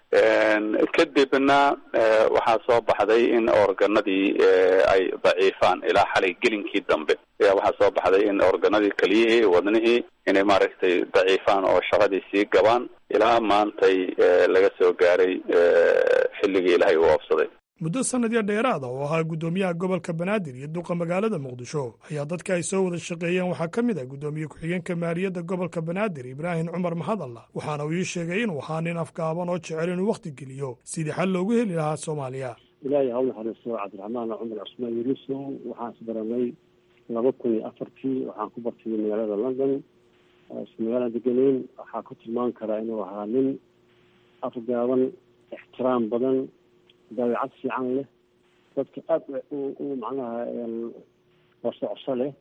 kadibna waxaa soo baxday in organadii ay daciifaan ilaa xalay gelinkii dambe ayaa waxaa soo baxday in organadii keliyihii wadnihii inay maaragtay daciifaan oo shaqadii sii gabaan ilaa maantay laga soo gaaray xilligii ilaahay uu oofsaday muddo sanadyo dheeraada oo ahaa guddoomiyaha gobolka banaadir iyo duqa magaalada muqdisho ayaa dadka ay soo wada shaqeeyeen waxaa ka mid ah guddoomiye ku-xigeenka maaliyadda gobolka banaadir ibraahim cumar mahadalla waxaana uu ii sheegay inuu ahaa nin afgaaban oo jecel inuu wakhti geliyo sidii xal loogu heli lahaa soomaaliya ilaahay ha u naxariisto cabdiraxmaan cumar cusmaan yariisow waxaan isbaranay laba kun iyo afartii waxaan ku bartay magaalada london isku magaalaan degeneyn waxaa ku tilmaan karaa inuu ahaa nin afgaaban ixtiraam badan dabeecad fiican leh dadka aada u macnaha wasocso leh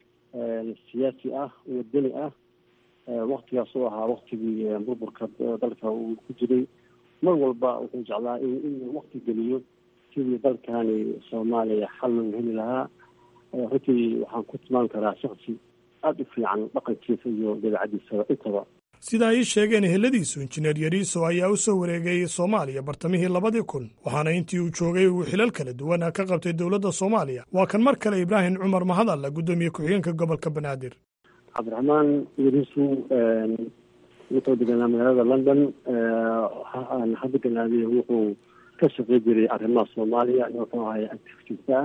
siyaasi ah wadani ah waktigaas oo ahaa waktigii burburka dalka uu ku jiray mar walba wuxuu jeclaa inuu wakti geliyo sidii dalkani soomaaliya xal loogu heli lahaa runtii waxaan ku tilmaan karaa shaksi aada u fiican dhaqankiisa iyo dabeecadiisaba intaba sida ay ii sheegeen eheladiisu injineer yariiso ayaa u soo wareegay soomaaliya bartamihii labadii kun waxaana intii uu joogay uu xilal kala duwan ka qabtay dowladda soomaaliya waa kan mar kale ibraahim cumar mahadalla guddoomiye ku-xigeenka gobolka banaadir cabdiraxmaan yariisu wuxuu deganaa magaalada london hadda ganaadiy wuxuu ka shaqey jiray arrimaha soomaaliya wuxuu ahay activitista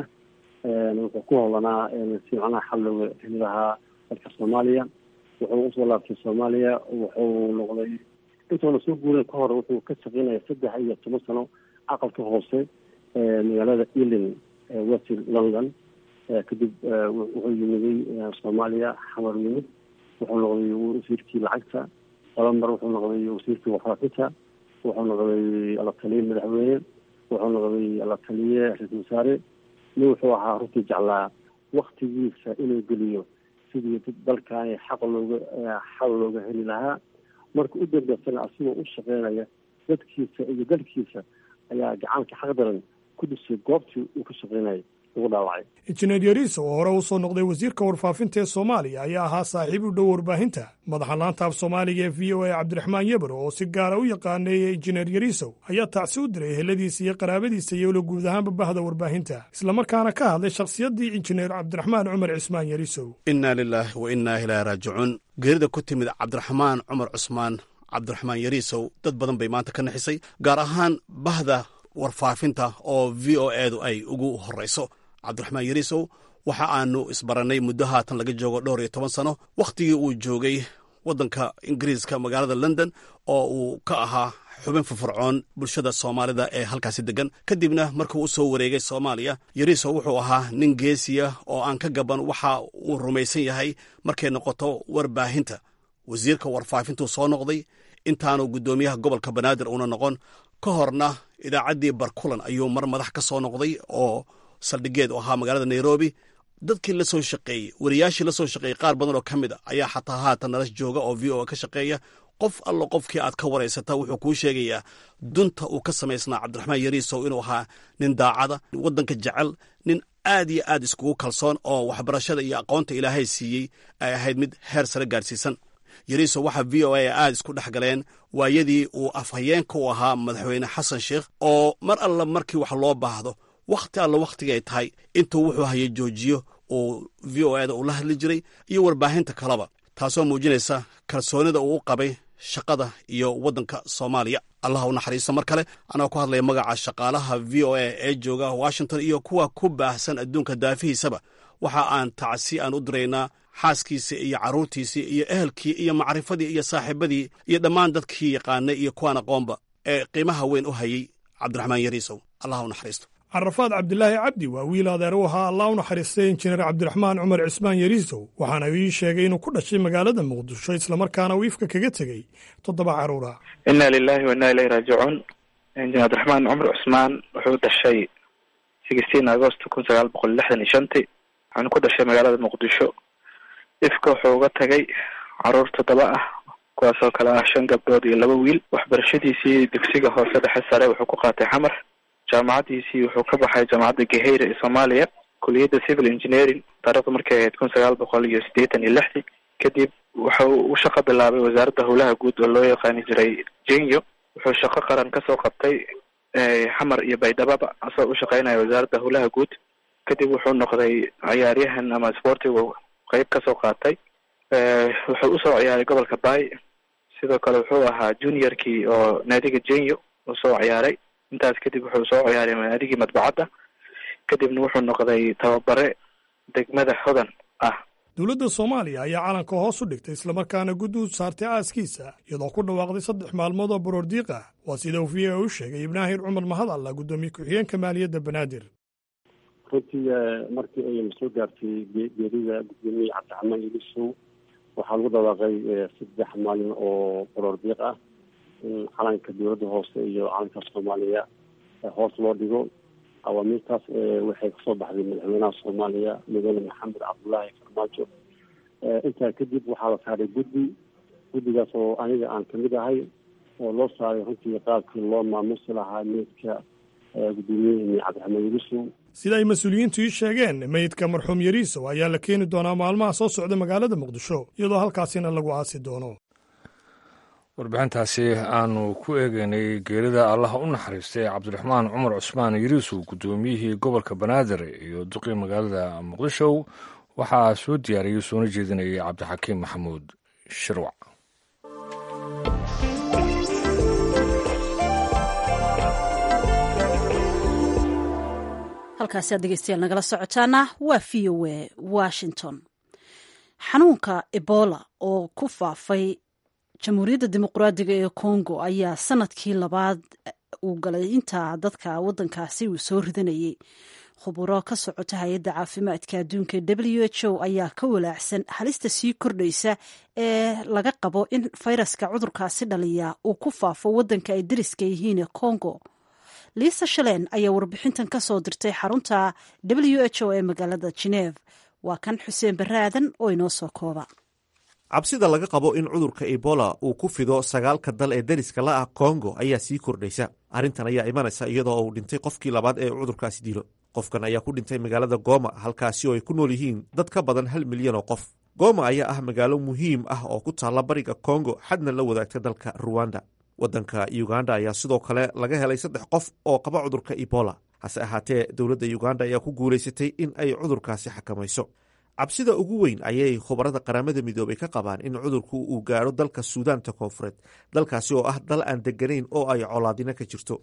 ah wuxuu ku howlanaa si macnaha xal looga heli lahaa dalka soomaaliya wuxuu usoo laabtay soomaaliya wuxuu noqday intuuna soo guurin ka hor wuxuu ka shaqeynaya saddex iyo toban sano aqalka hoose magaalada ealing west london kadib wuxuu yimiday soomaaliya xamar yimid wuxuu noqday wasiirkii lacagta laba mar wuxuu noqday wasiirkii warfaafinta wuxuu noqday alataliye madaxweyne wuxuu noqday alataliye ra-isul wasaare nin wuxuu ahaa runtii jeclaa waktigiisa inuu geliyo sidii dalkaani xaq looga xal looga heli lahaa marka u dambeysana asigoo u shaqeynaya dadkiisa iyo dalkiisa ayaa gacanka xaq daran ku dhisay goobtii uu ka shaqeynayay ugu dhaawacay injineer yariisa oo hore u soo noqday wasiirka warfaafinta ee soomaaliya ayaa ahaa saaxiib u dhow warbaahinta madaxa laanta af soomaaliga ee v o a cabdiraxmaan yebro oo si gaara u yaqaaneeyey injineer yariisow ayaa tacsi u diray eheladiisa iyo qaraabadiisa iyolo guud ahaanba bahda warbaahinta islamarkaana ka hadlay shakhsiyaddii injineer cabdiraxmaan cumar cismaan yariisow innaa lilaahi wa innaa ilaahi raajicuun geerida ku timid cabdiraxmaan cumar cusmaan cabdiraxmaan yariisow dad badan bay maanta ka naxisay gaar ahaan bahda warfaafinta oo v o edu ay ugu horrayso cabdiraxmaan yariisow waxa aanu isbarannay muddo haatan laga joogo dhowr iyo toban sano wakhtigii uu joogay waddanka ingiriiska magaalada london oo uu ka ahaa xubin firfircoon bulshada soomaalida ee halkaasi degan kadibna markuu u soo wareegay soomaaliya yariisow wuxuu ahaa nin geesiya oo aan ka gaban waxa uu rumaysan yahay markay noqoto warbaahinta wasiirka warfaafintuu soo noqday intaanu guddoomiyaha gobolka banaadir uuna noqon ka horna idaacaddii barkulan ayuu mar madax ka soo noqday oo saldhigeed u ahaa magaalada nairobi dadkii la soo shaqeeyey wariyaashii la soo shaqeeyey qaar badan oo ka mid a ayaa xataa haatan nala jooga oo v o a ka shaqeeya qof allo qofkii aad ka waraysata wuxuu kuu sheegayaa dunta uu ka samaysnaa cabdiraxmaan yariisow inuu ahaa nin daacada waddanka jecel nin aad iyo aad iskugu kalsoon oo waxbarashada iyo aqoonta ilaahay siiyey ay ahayd mid heer sare gaadhsiisan yariisow waxaa v o a aad isku dhex galeen waayadii uu afhayeenka u ahaa madaxweyne xasan sheikh oo mar alla markii wax loo baahdo wakhti alla wakhtigay tahay intuu wuxuu hayay joojiyo uu v o eda uu la hadli jiray iyo warbaahinta kaleba taasoo muujinaysa kalsoonida uu u qabay shaqada iyo waddanka soomaaliya allah u naxariisto mar kale anagoo ku hadlaya magaca shaqaalaha v o a ee jooga washington iyo kuwa ku baahsan adduunka daafihiisaba waxa aan tacsi aan u diraynaa xaaskiisii iyo carruurtiisii iyo ehelkii iyo macrifadii iyo saaxiibadii iyo dhammaan dadkii yaqaanay iyo kuwaan aqoonba ee qiimaha weyn u hayay cabdiraxmaan yariisow allah u naxariisto carafaad cabdilaahi cabdi waa wiil adeer u ahaa allah u naxariistay injineer cabdiraxmaan cumar cismaan yariisow waxaana ii sheegay inuu ku dhashay magaalada muqdisho islamarkaana uu ifka kaga tegey toddoba carruura inna lilahi wa inna ilayhi raajicuun injineer cabdiraxmaan cumar cusmaan wuxuu dhashay sixteen agost kun sagaal boqol lixdan iyo shantii waxaana ku dhashay magaalada muqdisho ifka wuxuu uga tagay caruur toddoba ah kuwaasoo kale ah shan gabdhood iyo laba wiil waxbarashadiisii dugsiga hoose dhexe sare wuxuu ku qaatay xamar jaamacaddiisii wuxuu ka baxay jaamacadda gaheyra ee soomaaliya kuliyadda civil engineering taarikhdu markay ahayd kun sagaal boqol iyo siddeetan iyo lixdii kadib wuxuu u shaqo bilaabay wasaaradda howlaha guud oo loo yaqaani jiray jenyo wuxuu shaqo qaran kasoo qabtay xamar iyo baydhababa asagoo u shaqeynaya wasaaradda howlaha guud kadib wuxuu noqday ciyaaryahan ama sportigu qeyb kasoo qaatay wuxuu usoo ciyaaray gobolka bay sidoo kale wuxuu ahaa juniorkii oo naadiga jenyo uu soo ciyaaray intaas kadib wuxuu soo ciyaaray naadigii madbacadda kadibna wuxuu noqday tababare degmada hodan ah dowladda soomaaliya ayaa calanka hoos u dhigtay islamarkaana guddi u saartay aaskiisa iyadoo ku dhawaaqday saddex maalmood oo baroordiiq ah waa sida uu v a u sheegay ibnaahir cumar mahad alla guddoomiye ku-xigeenka maaliyadda banaadir runtii markii ay soo gaartay geerida gudoomiye cabdiraxmaan ilisow waxaa lagu dhawaaqay saddex maalin oo baroordiiq ah in calanka dowladda hoose iyo calanka soomaaliya hoos loo dhigo awaamiirtaas waxay kasoo baxday madaxweynaha soomaaliya mudane maxamed cabdullaahi farmaajo intaa kadib waxaa la saaray guddi guddigaas oo aniga aan kamid ahay oo loo saaray runtii qaabkii loo maamusi lahaa meydka gudoomiyaheni cabdiraxmaan yarisow sida ay mas-uuliyiintu ii sheegeen meydka marxuum yariisow ayaa la keeni doonaa maalmaha soo socda magaalada muqdisho iyadoo halkaasina lagu aasi doono warbixintaasi aanu ku eegeynay geerida allaha u naxariistay cabdiraxmaan cumar cusmaan yariisow guddoomiyihii gobolka banaadir iyo duqii magaalada muqdisho waxaa soo diyaariyey soona jeedinayay cabdixakiim maxamuud shirwac halkaasi aad dhegeystayaal nagala socotaana waa v o a washington xanuunka ebola oo ku faafay jamhuuriyadda dimuqraadiga ee congo ayaa sanadkii labaad uu galay intaa dadka waddankaasi uu soo ridanayay khuburo ka socota hay-adda caafimaadka adduunka w h o ayaa ka walaacsan halista sii kordhaysa ee laga qabo in fayraska cudurkaasi dhaliya uu ku faafo waddanka ay dariska yihiin ee congo liisa shaleen ayaa warbixintan ka soo dirtay xarunta w h o ee magaalada geneeve waa kan xuseen baraadan oo inoo soo kooba cabsida laga qabo in cudurka ebola uu ku fido sagaalka dal ee dariska la ah kongo ayaa sii kordhaysa arrintan ayaa imanaysa iyadoo uu dhintay qofkii labaad ee cudurkaasi dilo qofkan ayaa ku dhintay magaalada goma halkaasi oo ay ku nool yihiin dad ka badan hal milyan oo qof goma ayaa ah magaalo muhiim ah oo ku taalla bariga kongo xadna la wadaagta dalka ruwanda waddanka uganda ayaa sidoo kale laga helay saddex qof oo qaba cudurka ebola hase ahaatee dowladda uganda ayaa ku guulaysatay in ay cudurkaasi xakamayso cabsida ugu weyn ayay khubarada qaramada midoobay ka qabaan in cudurku uu gaadho dalka suudaanta koonfureed dalkaasi oo ah dal aan deganayn oo ay colaadino ka jirto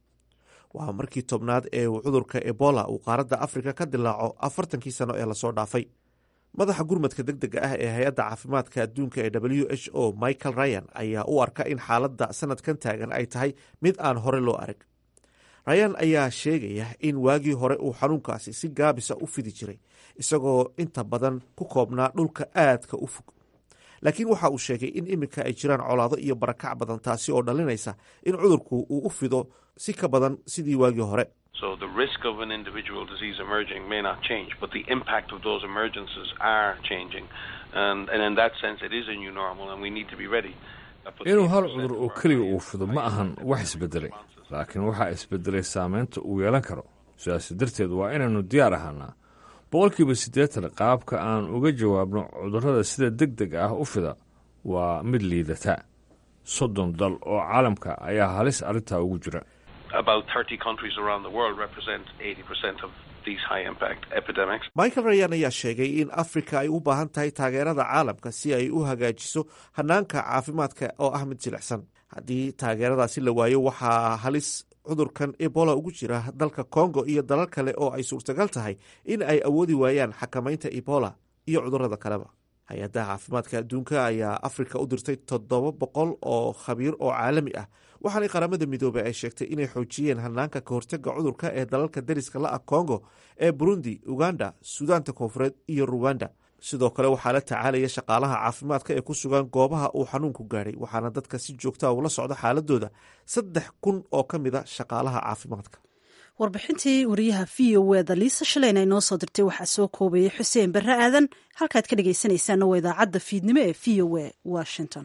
waa markii tobnaad ee uu cudurka ebola uu qaaradda afrika ka dilaaco afartankii sano ee lasoo dhaafay madaxa gurmadka deg dega ah ee hay-adda caafimaadka adduunka ee w h o michael ryan ayaa u arka in xaaladda sanadkan taagan ay tahay mid aan hore loo arag ryan ayaa sheegaya in waagii hore uu xanuunkaasi si gaabisa u fidi jiray isagoo inta badan ku koobnaa dhulka aadka u fog laakiin waxa uu sheegay in iminka ay jiraan colaado iyo barakac badan taasi oo dhalinaysa in cudurku uu u fido si ka badan sidii waagii hore So the risk of an individual disease emerging may not change, but the impact of those emergences are changing. And, and in that sense, it is a new normal, and we need to be ready. inuu hal cudur oo keliga uu fido ma ahan wax isbedelay laakiin waxaa isbedelay saameynta uu yeelan karo sidaas darteed waa inaynu diyaar ahaanaa boqolkiiba siddeetan qaabka aan uga jawaabno cudurrada sida deg deg ah u fida waa mid liidata soddon dal oo caalamka ayaa halis arrintaa ugu jira About 30 countries around the world represent 80% of these high impact epidemics. michael rayan ayaa sheegay in afrika ay u baahan tahay taageerada caalamka si ay u hagaajiso hanaanka caafimaadka oo ah mid jilicsan haddii taageeradaasi la waayo waxaa halis cudurkan ebola ugu jira dalka kongo iyo dalal kale oo ay suurtagal tahay in ay awoodi waayaan xakamaynta ebola iyo cudurrada kaleba hay-adda caafimaadka adduunka ayaa afrika u dirtay toddoba boqol oo khabiir oo caalami ah waxaanay qaramada midoobey ay sheegtay inay xoojiyeen hanaanka ka hortega cudurka ee dalalka dariska la ah kongo ee burundi uganda suudaanta koonfureed iyo ruwanda sidoo kale waxaa la tacaalaya shaqaalaha caafimaadka ee ku sugan goobaha uu xanuunku gaadhay waxaana dadka si joogtaa ula socda xaaladooda saddex kun oo ka mid a shaqaalaha caafimaadka warbixintii wariyaha v o eda liisa shalayna ay noo soo dirtay waxaa soo koobayay xuseen barre aadan halkaad ka dhegaysanaysaana waa idaacadda fiidnimo ee v o e washington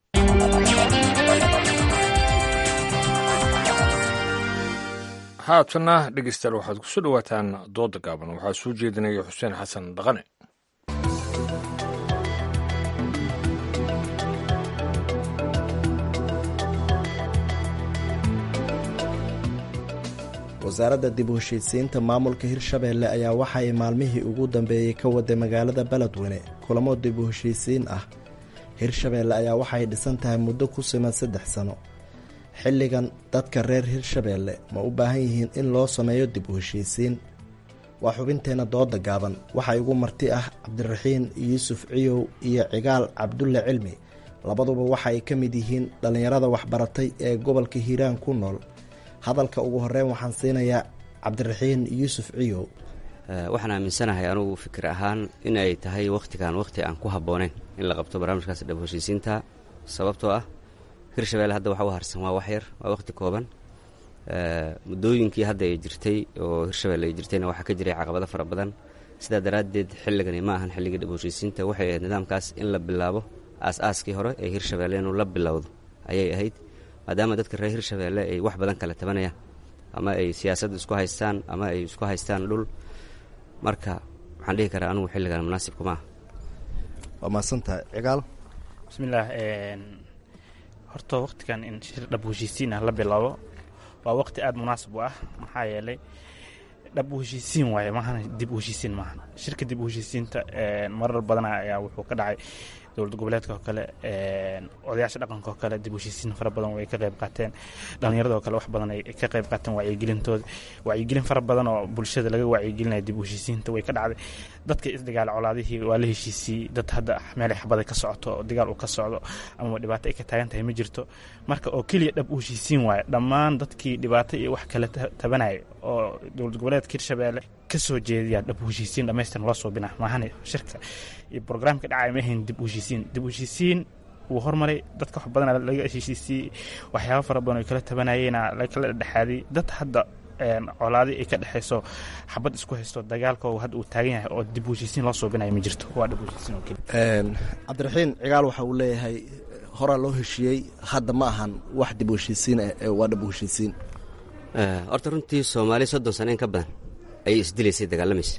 haatana dhegeystayaal waxaad kusoo dhowaataan dooda gaaban waxaa soo jeedinaya xuseen xasan dhaqane wasaaradda dib u heshiisiinta maamulka hirshabeelle ayaa waxa ay maalmihii ugu dambeeyey ka waday magaalada beledweyne kulamo dib u heshiisiin ah hirshabeelle ayaa waxay dhisan tahay muddo ku siman saddex sano xilligan dadka reer hirshabeelle ma u baahan yihiin in loo sameeyo dib u heshiisiin waa xubinteenna dooda gaaban waxaa igu marti ah cabdiraxiin yuusuf ciyow iyo cigaal cabdulle cilmi labaduba waxa ay ka mid yihiin dhallinyarada waxbaratay ee gobolka hiiraan ku nool hadalka ugu horeyn waxaan siinayaa cabdiraxiin yuusuf ciyow waxaan aaminsanahay anugu fikir ahaan in ay tahay wakhtigan wakhti aan ku habbooneyn in la qabto barnaamijkaas dhab heshiisiinta sababtoo ah hirshabelle hadda waxa u harsan waa wax yar waa wakhti kooban muddooyinkii hadda ay jirtay oo hirshabelle ay jirtayna waxaa ka jiray caqabado fara badan sidaa daraaddeed xilligani ma ahan xilligii dhab heshiisiinta waxay ahayd nidaamkaas in la bilaabo aas-aaskii hore ee hirshabelle inuu la bilowdo ayay ahayd maadaama dadka reer hirshabeelle ay wax badan kala tabanayaan ama ay siyaasadda isku haystaan ama ay isku haystaan dhul marka waxaan dhihi karaa anugu xilligan munaasibkuma ah waa mahadsantahay cigaal bismillaah horta wakhtigan in shir dhab heshiisiin ah la bilaabo waa wakhti aada munaasib u ah maxaa yeelay dhab u heshiisiin waaye maahana dib u heshiisiin maahan shirka dib u heshiisiinta marar badana ayaa wuxuu ka dhacay dowlad goboleedka oo kale odayaasha dhaqanka oo kale dib u heshiisiin fara badan way ka qayb qaateen dhallinyarada oo kale wax badan ay ka qayb qaateen wacyigelintooda wacyigelin fara badan oo bulshada laga wacyigelinaya dib u heshiisiinta way ka dhacday dadka isdagaal colaadihii waa la heshiisiyey dad hadda meelay xabada ka socoto oo dagaal uu ka socdo ama dhibaato ay ka taagan tahay ma jirto marka oo keliya dhab u heshiisiin waaye dhammaan dadkii dhibaato iyo wax kale tabanaya oo dowlad goboleedka hirshabeelle ka soo jeediyaa dhab u heshiisiin dhamaystiran loo suubina maahane shirka iyo brograamka dhacaya ma ahayn dib u heshiisiin dib u heshiisiin wuu hormaray dadka wax badan laga heshiisiyey waxyaaba fara badan oo kala tabanayeyna lakala dhexaaday dad hadda colaadi ay ka dhexayso xabad isku haysto dagaalka hadda uu taagan yahay oo dib u heshiisiin loo suubinayo ma jirto waa dhib u heshiisiin oo keliya cabdiraxiin cigaal waxa uu leeyahay horaa loo heshiiyey hadda ma ahan wax dib u heshiisiin waa dhib u heshiisiin horta runtii soomaali soddon sano in ka badan ayay isdilaysay dagaalamaysa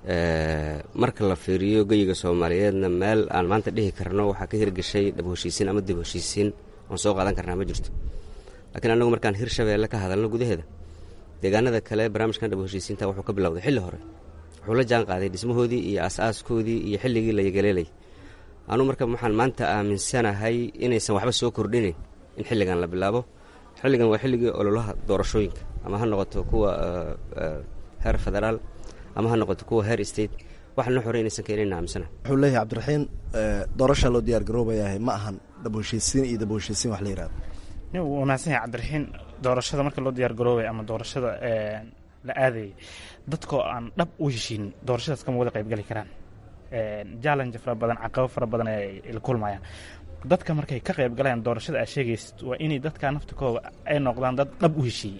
marka la fiiriyo geyiga soomaaliyeedna meel aan maanta dhihi karno waxaa ka hirgeshay dhab heshiisiin ama dib heshiisiin oon soo qaadan karnaa ma jirto laakiin annagu markaan hirshabeelle ka hadalno gudaheeda deegaanada kale barnaamijkan dhab heshiisiinta wuxuu ka bilowday xilli hore wuxuu la jaan qaaday dhismahoodii iyo as-aaskoodii iyo xilligii la yagaleelay anuu marka waxaan maanta aaminsanahay inaysan waxba soo kordhinayn in xilligan la bilaabo xilligan waa xilligii ololaha doorashooyinka ama ha noqoto kuwa heer federaal ama ha noqoto kuwa heer state wax noo xore inaysan keenayn aaminsana wuxuu leeyahay cabdiraxiin doorasha loo diyaar garoobayahay ma ahan dhab heshiisiin iyo dab heshiisiin wax la yihahdo wuu mahadsan yahay cabdiraxiin doorashada marka loo diyaar garoobaya ama doorashada la aadayay dadkoo aan dhab u heshiinin doorashadaas kama wada qaybgali karaan challenge fara badan caqabo fara badan ay la kulmayaan dadka markay ka qayb galayaan doorashada aad sheegaysid waa inay dadka naftikooda ay noqdaan dad dhab u heshiiyey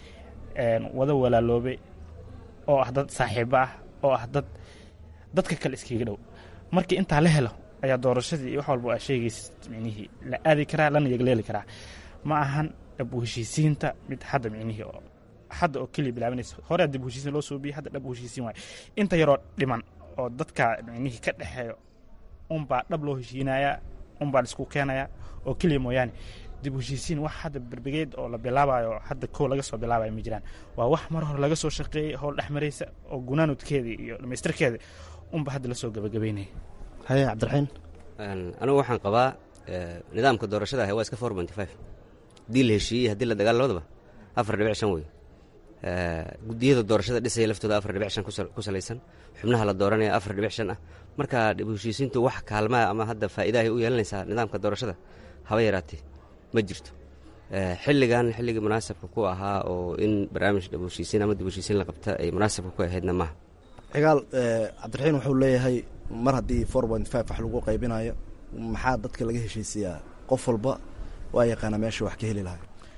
wada walaaloobay oo ah dad saaxiibo ah oo ah dad dadka kale iskaga dhow markii intaa la helo ayaa doorashadii iyo wax walba aad sheegaysid micnihii la aadi karaa lana yagleeli karaa ma ahan dhab u heshiisiinta mid hadda micnihii oo hadda oo keliya bilaabanaysa hore dib u heshiisiin loo suubiyey hadda dhab u heshiisiin waayo inta yaroo dhiman oo dadka micnihii ka dhexeeyo unbaa dhab loo heshiinayaa unbaa laisku keenayaa oo keliya mooyaane dib u heshiisiin wax hadda berbegeed oo la bilaabayo hadda kow laga soo bilaabayo ma jiraan waa wax mar hore laga soo shaqeeyey howl dhex maraysa oo gunaanudkeedii iyo dhamaystirkeeda unba hadda lasoo gabagabeynaya haye cabdiraxiin anigu waxaan qabaa nidaamka doorashada ah waa iska four ponty five haddii la heshiiyey haddii la dagaal labadaba afar dhibic shan wey gudiyada doorashada dhisaya laftooda afar dhibic shan ku salaysan xubnaha la dooranaya afar dhibic shan ah marka dib heshiisiintu wax kaalmaa ama hadda faa'iidahay u yeelanaysaa nidaamka doorashada haba yaraatee ma jirto xilligan xilligii munaasabka ku ahaa oo in barnaamij dib heshiisiin ama dib heshiisiin la qabta ay munaasabka ku ahaydna maaha cigaal cabdiraxiin wuxuu leeyahay mar haddii four point five wax lagu qaybinayo maxaa dadka laga heshiisiyaa qof walba waa yaqaana meesha wax ka heli lahay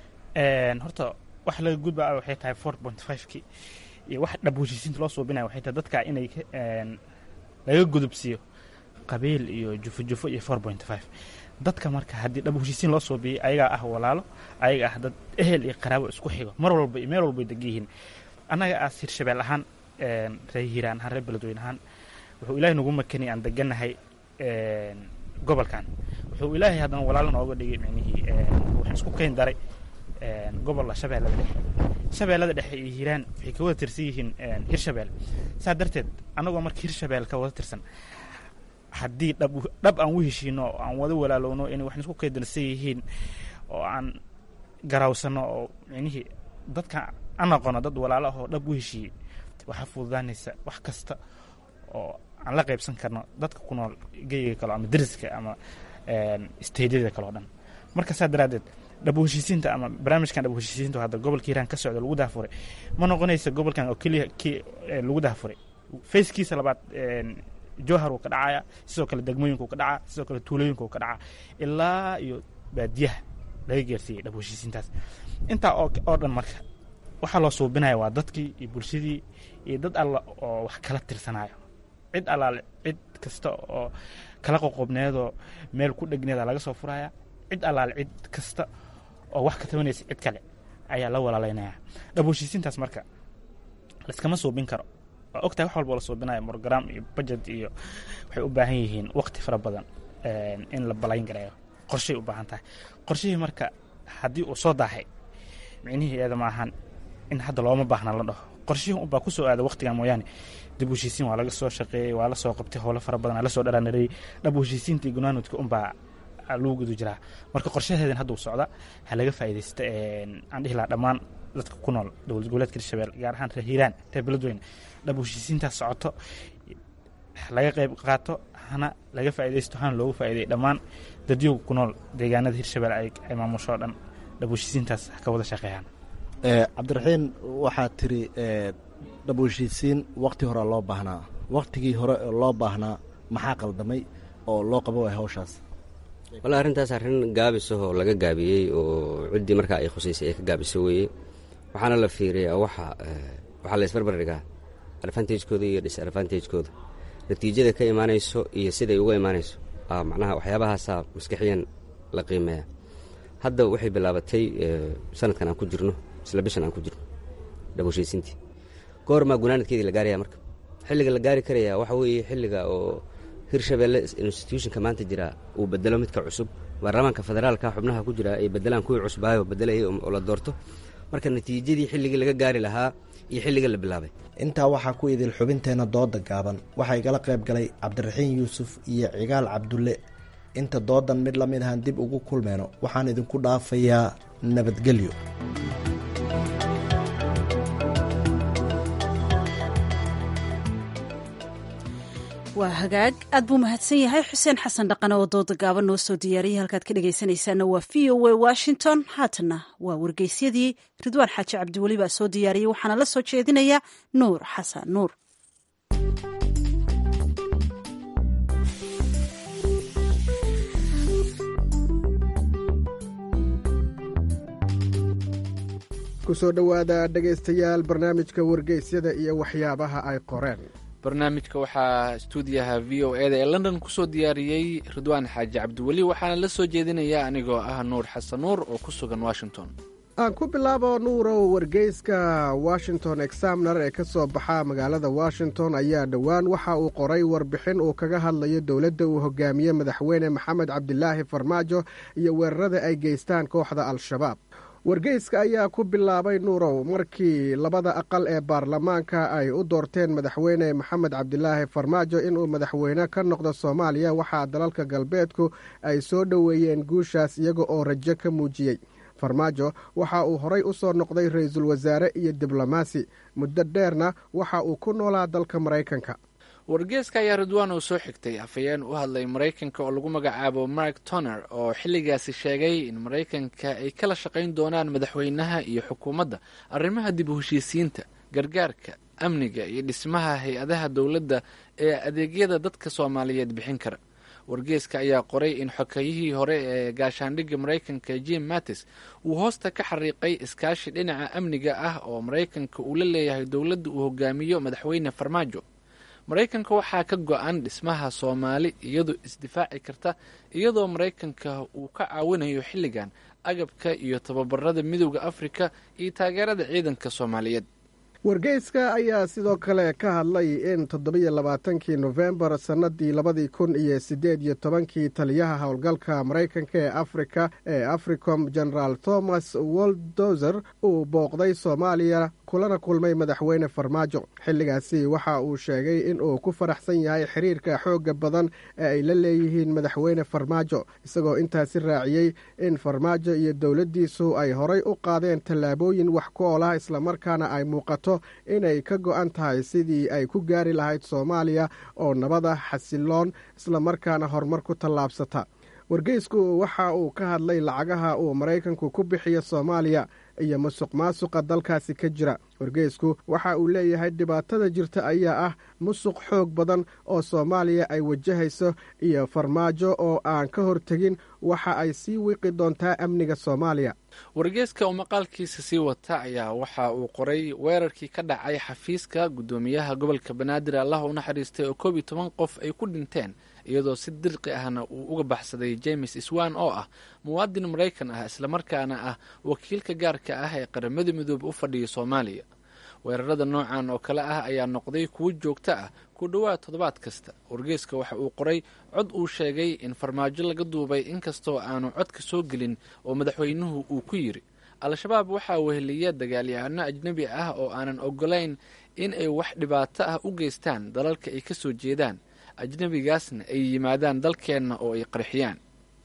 horta wax laga gudba waxay tahay four point five-ki iyo wax dhab heshiisiinta loo suubinaya waxay tahay dadka inay laga gudubsiiyo qabiil iyo jufo jufo iyo four point five dadka marka haddii dhab heshiisiin loo suubiyey ayagaa ah walaalo ayaga ah dad ehel iyo qaraabo isku xigo mar walba iyo meel walba ay degan yihiin annaga aas hirshabeel ahaan reer hiiraan ahaan reer beledweyne ahaan wuxuu ilaahay nagu makanay aan degannahay gobolkan wuxuu ilaahay haddana walaalo nooga dhigay micnihii waxaan isku keyn daray gobolla shabeellada dhexe shabeellada dhexe iyo hiiraan waxay ka wada tirsan yihiin hirshabeel saa darteed annagoo marka hirshabeel ka wada tirsan haddii dhab dhab aan u heshiino oo aan wada walaalowno inay waxaan isku keydalsan yihiin oo aan garawsano oo micnihii dadka aan aqoono dad walaalo ah oo dhab u heshiiyey waxaa fududaanaysa wax kasta oo aan la qaybsan karno dadka ku nool geyiga kale ama deriska ama steydyada kale oo dhan marka saa daraaddeed dhab heshiisiinta ama barnaamijkan dhab heshiisiinta hadda gobolka hiiraan ka socda lagu daafuray ma noqonaysa gobolkan oo keliya kii lagu daafuray fayskiisa labaad jowhar wuu ka dhacaya sidoo kale degmooyinka uu ka dhacaa sidoo kale tuulooyinka uu ka dhacaa ilaa iyo baadiyaha laga geersiiyey dhab heshiisiintaas intaa oo dhan marka waxaa loo suubinaya waa dadkii iyo bulshadii iyo dad alla oo wax kala tirsanayo cid allaale cid kasta oo kala qoqobneedoo meel ku dhegneeda laga soo furaya cid allaale cid kasta oo wax ka tabanaysa cid kale ayaa la walaalaynaya dhab heshiisiintaas marka laiskama suubin karo waa ogtahay wax walba la suubinayo program iyo budget iyo waxay u baahan yihiin waqti fara badan in la balayn gareeyo qorshay u baahan tahay qorshihii marka haddii uu soo daahay micnihii eeda ma ahan in hadda looma baahna la dhaho qorshihii unbaa ku soo aada waqtigan mooyaane dib u heshiisiin waa laga soo shaqeeyey waa la soo qabtay howlo fara badan la soo dharaanareeyey dhab u heshiisiinta iyo gunaanudka unbaa lagu gudu jiraa marka qorshaheedan hadda uu socda ha laga faa'iidaysta aan dhihi lahaa dhammaan dadka ku nool dowlad goboleedka hirshabelle gaar ahaan reer hiiraan reer beledweyne dhab u heshiisiintaas socoto laga qayb qaato hana laga faa'iidaysto hana loogu faa'iiday dhammaan dadyowga ku nool deegaanada hirshabelle ay maamusho o dhan dhab u heshiisiintaas ha ka wada shaqeeyaan cabdiraxiin waxaad tiri dhab u heshiisiin waqti horea loo baahnaa waqtigii hore loo baahnaa maxaa qaldamay oo loo qaba waaya hawshaas walla arrintaas arrin gaabisahoo laga gaabiyey oo ciddii markaa ay khusaysay ay ka gaabiso weeye waxaana la fiiriyaa waxa waxaa la isbarbar dhigaa advantagekooda iyo disadvantagekooda natiijada ka imaanayso iyo siday uga imaanayso macnaha waxyaabahaasaa maskaxiyan la qiimeeya hadda waxay bilaabatay sanadkan aan ku jirno isla bishan aan ku jirno dhab heshiisiintii goormaa gunaanadkeedii la gaaraya marka xilliga la gaari karaya waxa weeye xilliga oo hirshabelle institutionka maanta jira uu bedelo midka cusub baarlamaanka federaalka xubnaha ku jira ay bedelaan kuwii cusbaayo bedelayay oo la doorto marka natiijadii xilligii laga gaari lahaa iyo xilliga la bilaabay intaa waxaa ku idil xubinteenna dooda gaaban waxaa igala qayb galay cabdiraxiin yuusuf iyo cigaal cabdulle inta doodan mid la mid ahaan dib ugu kulmeyno waxaan idinku dhaafayaa nabadgelyo waa hagaag aad buu mahadsan yahay xuseen xasan dhaqane oo dooda gaaban noo soo diyaariyay halkaad ka dhegaysanaysaana waa v o a washington haatana waa wargeysyadii ridwaan xaaji cabdiweli baa soo diyaariyey waxaana la soo jeedinaya nuur xasan nuur kusoo dhowaada dhegaystayaal barnaamijka wargeysyada iyo waxyaabaha ay qoreen barnaamijka waxaa stuudiyaha v o e da ee london kusoo diyaariyey ridwaan xaaji cabdiweli waxaana la soo jeedinaya anigoo ah nuur xasan nuur oo ku sugan washington aan ku bilaabo nuurow wargeyska washington examner ee ka soo baxa magaalada washington ayaa dhowaan waxa uu qoray warbixin uu kaga hadlayo dowladda uu hogaamiye madaxweyne maxamed cabdilaahi farmaajo iyo weerarada ay geystaan kooxda al-shabaab wargeyska ayaa ku bilaabay nuurow markii labada aqal ee baarlamaanka ay u doorteen madaxweyne maxamed cabdilaahi farmaajo inuu madaxweyne ka noqdo soomaaliya waxaa dalalka galbeedku ay soo dhoweeyeen guushaas iyaga oo rajo ka muujiyey farmaajo waxa uu horay u soo noqday ra-iisul wasaare iyo diblomaasi muddo dheerna waxa uu ku noolaa dalka maraykanka wargeeska ayaa ridwaan uu soo xigtay afhayeen u hadlay maraykanka oo lagu magacaabo mark toner oo xilligaasi sheegay in maraykanka ay kala shaqayn doonaan madaxweynaha iyo xukuumadda arrimaha dib u heshiisiinta gargaarka amniga iyo dhismaha hay-adaha dowladda ee adeegyada dadka soomaaliyeed bixin kara wargeeska ayaa qoray in xokayihii hore ee gaashaandhigga maraykanka jim mattis uu hoosta ka xariiqay iskaashi dhinaca amniga ah oo maraykanka uu la leeyahay dowladda uu hogaamiyo madaxweyne farmaajo maraykanka waxaa ka go-an dhismaha soomaali iyadoo isdifaaci karta iyadoo maraykanka uu ka caawinayo xilligan agabka iyo tababarada midowda afrika iyo taageerada ciidanka soomaaliyeed wargeyska ayaa sidoo kale ka hadlay in toddobiyo labaatankii nofembar sannadii labadii kun iyo siddeed iyo tobankii taliyaha howlgalka maraykanka ee afrika ee africom generaal thomas woldozer uu booqday soomaaliya kulana kulmay madaxweyne farmaajo xilligaasi waxa uu sheegay in uu ku faraxsan yahay xiriirka xoogga badan ee ay la leeyihiin madaxweyne farmaajo isagoo intaasi raaciyey in farmaajo iyo dowladdiisu ay horay u qaadeen tallaabooyin wax ku ool ah islamarkaana ay muuqato inay ka go-an tahay sidii ay ku gaari lahayd soomaaliya oo nabada xasiloon islamarkaana horumar ku tallaabsata wargeysku waxa uu ka hadlay lacagaha uu maraykanku ku bixiyo soomaaliya iyo musuq maasuqa dalkaasi ka jira wargeysku waxa uu leeyahay dhibaatada jirta ayaa ah musuq xoog badan oo soomaaliya ay wajahayso iyo farmaajo oo aan ka hortegin waxa ay sii wiiqi doontaa amniga soomaaliya wargeeska uu maqaalkiisa sii wata ayaa waxa uu qoray weerarkii ka dhacay xafiiska guddoomiyaha gobolka banaadir allah u naxariistay oo koob iyo toban qof ay ku dhinteen iyadoo si dirqi ahna uu uga baxsaday james iswan oo ah muwaadin maraykan ah islamarkaana ah wakiilka gaarka ah ee qaramada midoobe u fadhiya soomaaliya weerarada noocan oo kale ah ayaa noqday kuwo joogto ah ku dhowaad toddobaad kasta wargeeska waxa uu qoray cod uu sheegay in farmaajo laga duubay inkastoo aanu codka soo gelin oo madaxweynuhu uu ku yidhi al-shabaab waxaa weheliya dagaalyahanno ajnebi ah oo aanan ogolayn in ay wax dhibaato ah u geystaan dalalka ay ka soo jeedaan ajnebigaasna ay yimaadaan dalkeenna oo ay qarxiyaan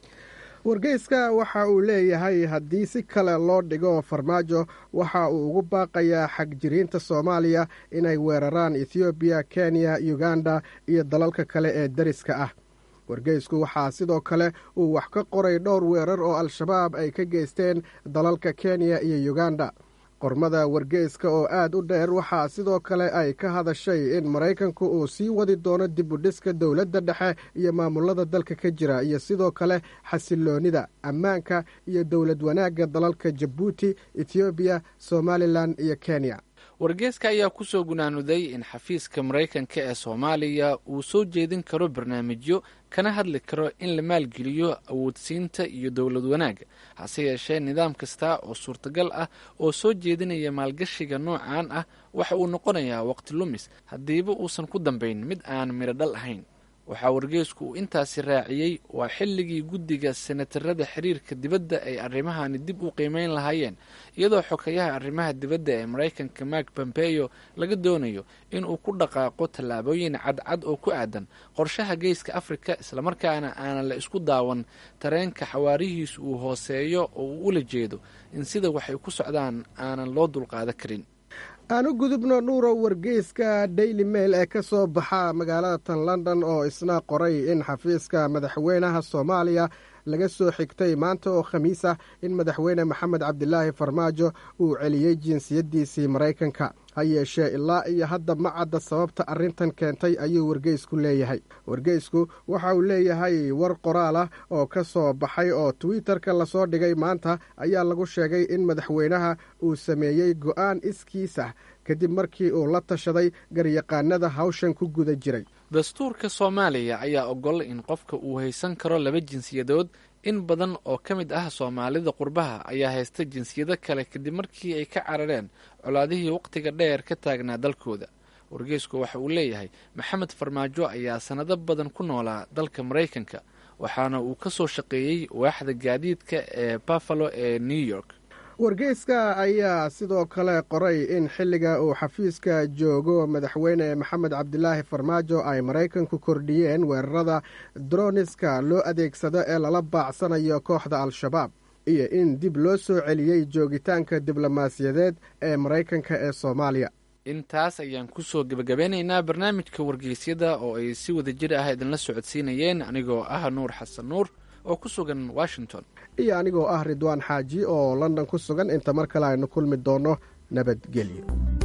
wargeyska waxa uu leeyahay haddii si kale loo dhigo farmaajo waxa uu ugu baaqayaa xagjiriinta soomaaliya inay weeraraan ethoobiya kenya uganda iyo dalalka kale ee deriska ah wargeysku waxaa sidoo kale uu wax ka qoray dhowr weerar oo al-shabaab ay ka geysteen dalalka kenya iyo uganda qormada wargeyska oo aad u dheer waxaa sidoo kale ay ka hadashay in maraykanku uu sii wadi doono dib u dhiska dowladda dhexe iyo maamulada dalka ka jira iyo sidoo kale xasiloonida ammaanka iyo dowlad wanaagga dalalka jabuuti ethoobiya somalilan iyo kenya wargeeska ayaa kusoo gunaanuday in xafiiska maraykanka ee soomaaliya uu soo jeedin karo barnaamijyo kana hadli karo in la maalgeliyo awoodsiinta iyo dowlad wanaagga hase yeeshee nidaam kasta oo suurtagal ah oo soo jeedinaya maalgashiga noocan ah waxa uu noqonayaa waqti lumis haddiiba uusan ku dambayn mid aan midho dhal ahayn waxaa wargeysku uu intaasi raaciyey waa xilligii guddiga senatarada xiriirka dibadda ay arrimahani dib u qiimeyn lahaayeen iyadoo xokayaha arrimaha dibadda ee maraykanka mark pompeyo laga doonayo inuu ku dhaqaaqo tallaabooyin cadcad oo ku aadan qorshaha geeska afrika islamarkaana aanan la isku daawan tareenka xawaarihiisu uu hooseeyo oo uu ula jeedo in sida waxay ku socdaan aanan loo dulqaadan karin aan u gudubno nuurow wargeyska daily mail ee ka soo baxa magaalada tan london oo isna qoray in xafiiska madaxweynaha soomaaliya laga soo xigtay maanta oo khamiis ah in madaxweyne maxamed cabdilaahi farmaajo uu celiyey jinsiyaddiisii maraykanka ha yeeshee ilaa iyo hadda ma cadda sababta arrintan keentay ayuu wargeysku leeyahay wargeysku waxa uu leeyahay war qoraal ah oo ka soo baxay oo twitter-ka lasoo dhigay maanta ayaa lagu sheegay in madaxweynaha uu sameeyey go'aan iskiis ah kadib markii uu la tashaday garyaqaanada hawshan ku guda jiray dastuurka soomaaliya ayaa ogol in qofka uu haysan karo laba jinsiyadood in badan oo ka mid ah soomaalida qurbaha ayaa haysta jinsiyado kale kadib markii ay ka carareen colaadihii wakhtiga dheer ka taagnaa dalkooda wargeysku waxa uu leeyahay maxamed farmaajo ayaa sannado badan ku noolaa dalka maraykanka waxaana uu ka soo shaqeeyey waaxda gaadiidka ee buffalo ee new york wargeyska ayaa sidoo kale qoray in xilliga uu xafiiska joogo madaxweyne maxamed cabdilaahi farmaajo ay maraykanku kordhiyeen weerarada droniska loo adeegsado ee lala baacsanayo kooxda al-shabaab iyo in dib loo soo celiyey joogitaanka diblomaasiyadeed ee maraykanka ee soomaaliya intaas ayaan kusoo gebagabeynaynaa barnaamijka wargeysyada oo ay si wada jir ah idinla socodsiinayeen anigoo ah nuur xasan nuur oo ku sugan washington iyo anigoo ah ridwaan xaaji oo london ku sugan inta mar kale aynu kulmi doonno nabadgelyo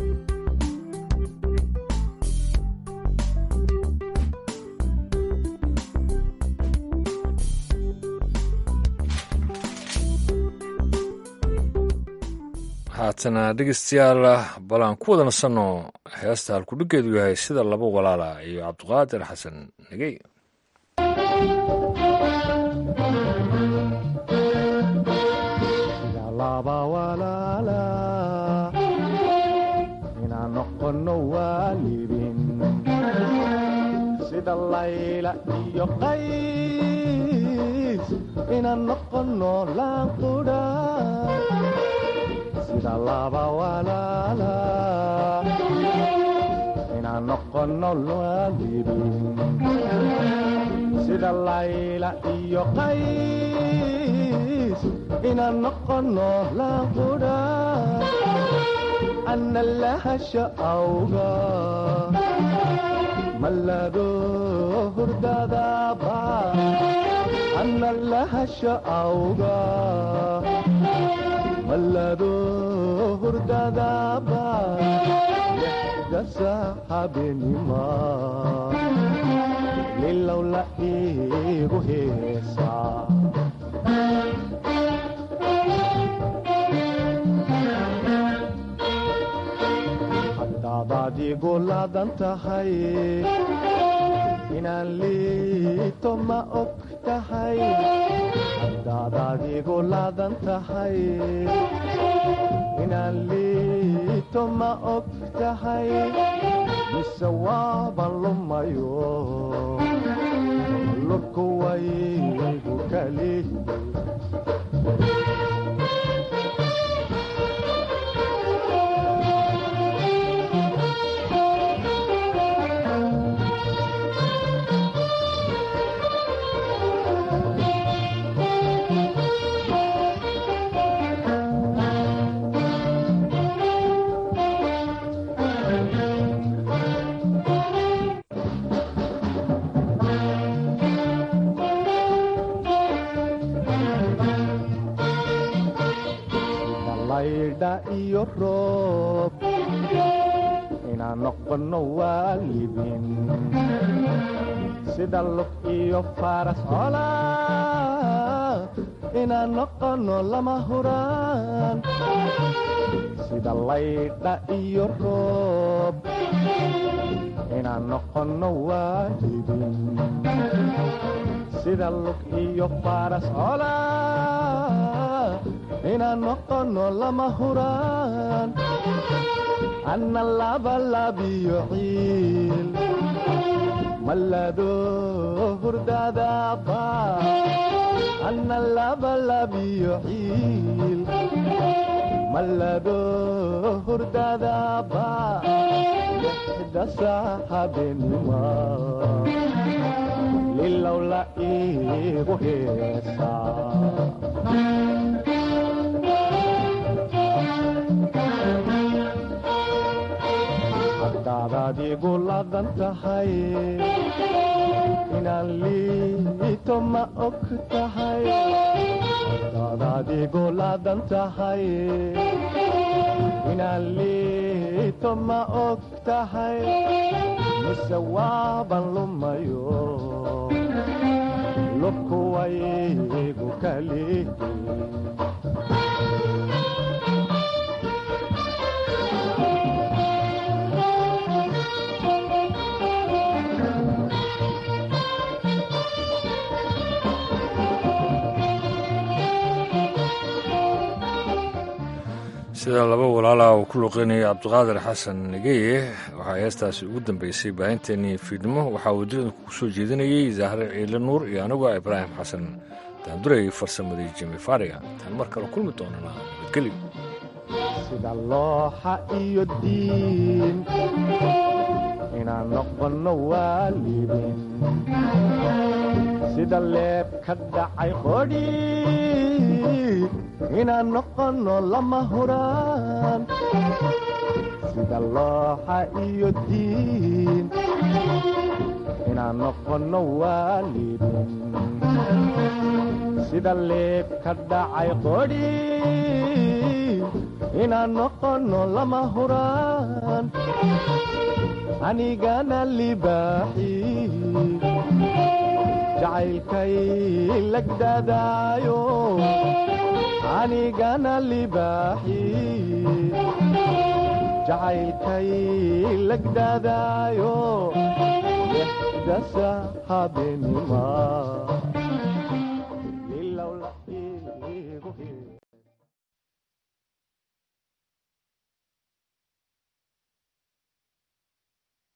haatana dhegeystayaal bal aan ku wada nasanno heesta halkudhiggeedu yahay sida laba walaala iyo cabdiqaadir xasan negey inaan noqono waalidin sida layla iyo qays inaan noqono laanqudha sida laba walaala inaan noqono waalidin sida layla iyo qays inaan noqono laanqudha ana lahasha awga malado hurdadaba ana lahasha awga malado hurdadaba dasa habenima lilowla igu heesaa hadaadaad igu laadan tahay inaan liito ma og tahay hadaadaad igu laadan tahay inaan liito ma og tahay mise waaban lumayo lurku waygu kali laydha iyo roob inaan noqono waalidin sida lug iyo faras cola inaan noqono lama huraan sida laydha iyo roob inaan noqono waalidin sida lug iyo faras cola inaan noqono lama huraan anna labalabiyo ciil malado hurdadaba anna labalabiyo ciil malado hurdadaba lixdasa habenima lilowla igu heesaa hadaadaad igu laadan tahay inaan liito ma og tahay hadaadaad igu laadan tahay inaan liito ma og tahay mise waaban lumayo lubku waygu kali sida laba walaala uu ku luqeynaya cabdiqaadir xasan negeye waxaa heestaasi ugu dambeysay baahinteennii fiidnimo waxaa waddada ku soo jeedinayey zahre ciile nuur iyo anigu ibraahim xasan daanduray farsamadii jimi faariga taan mar kale kulmi doonana nabadgelyo sida looxa iyo diin inaan noqono waalidin sida leeb ka dhacay qodhi inaan noqono lama huraan sida looxa iyo diin inaan noqono waalidin sida leeb ka dhacay qodhi inaan noqono lama huraan anigana libaaxi jacaylkay lagdadaayo anigana libaaxi jacaylkay lagdadaayo dasa habenima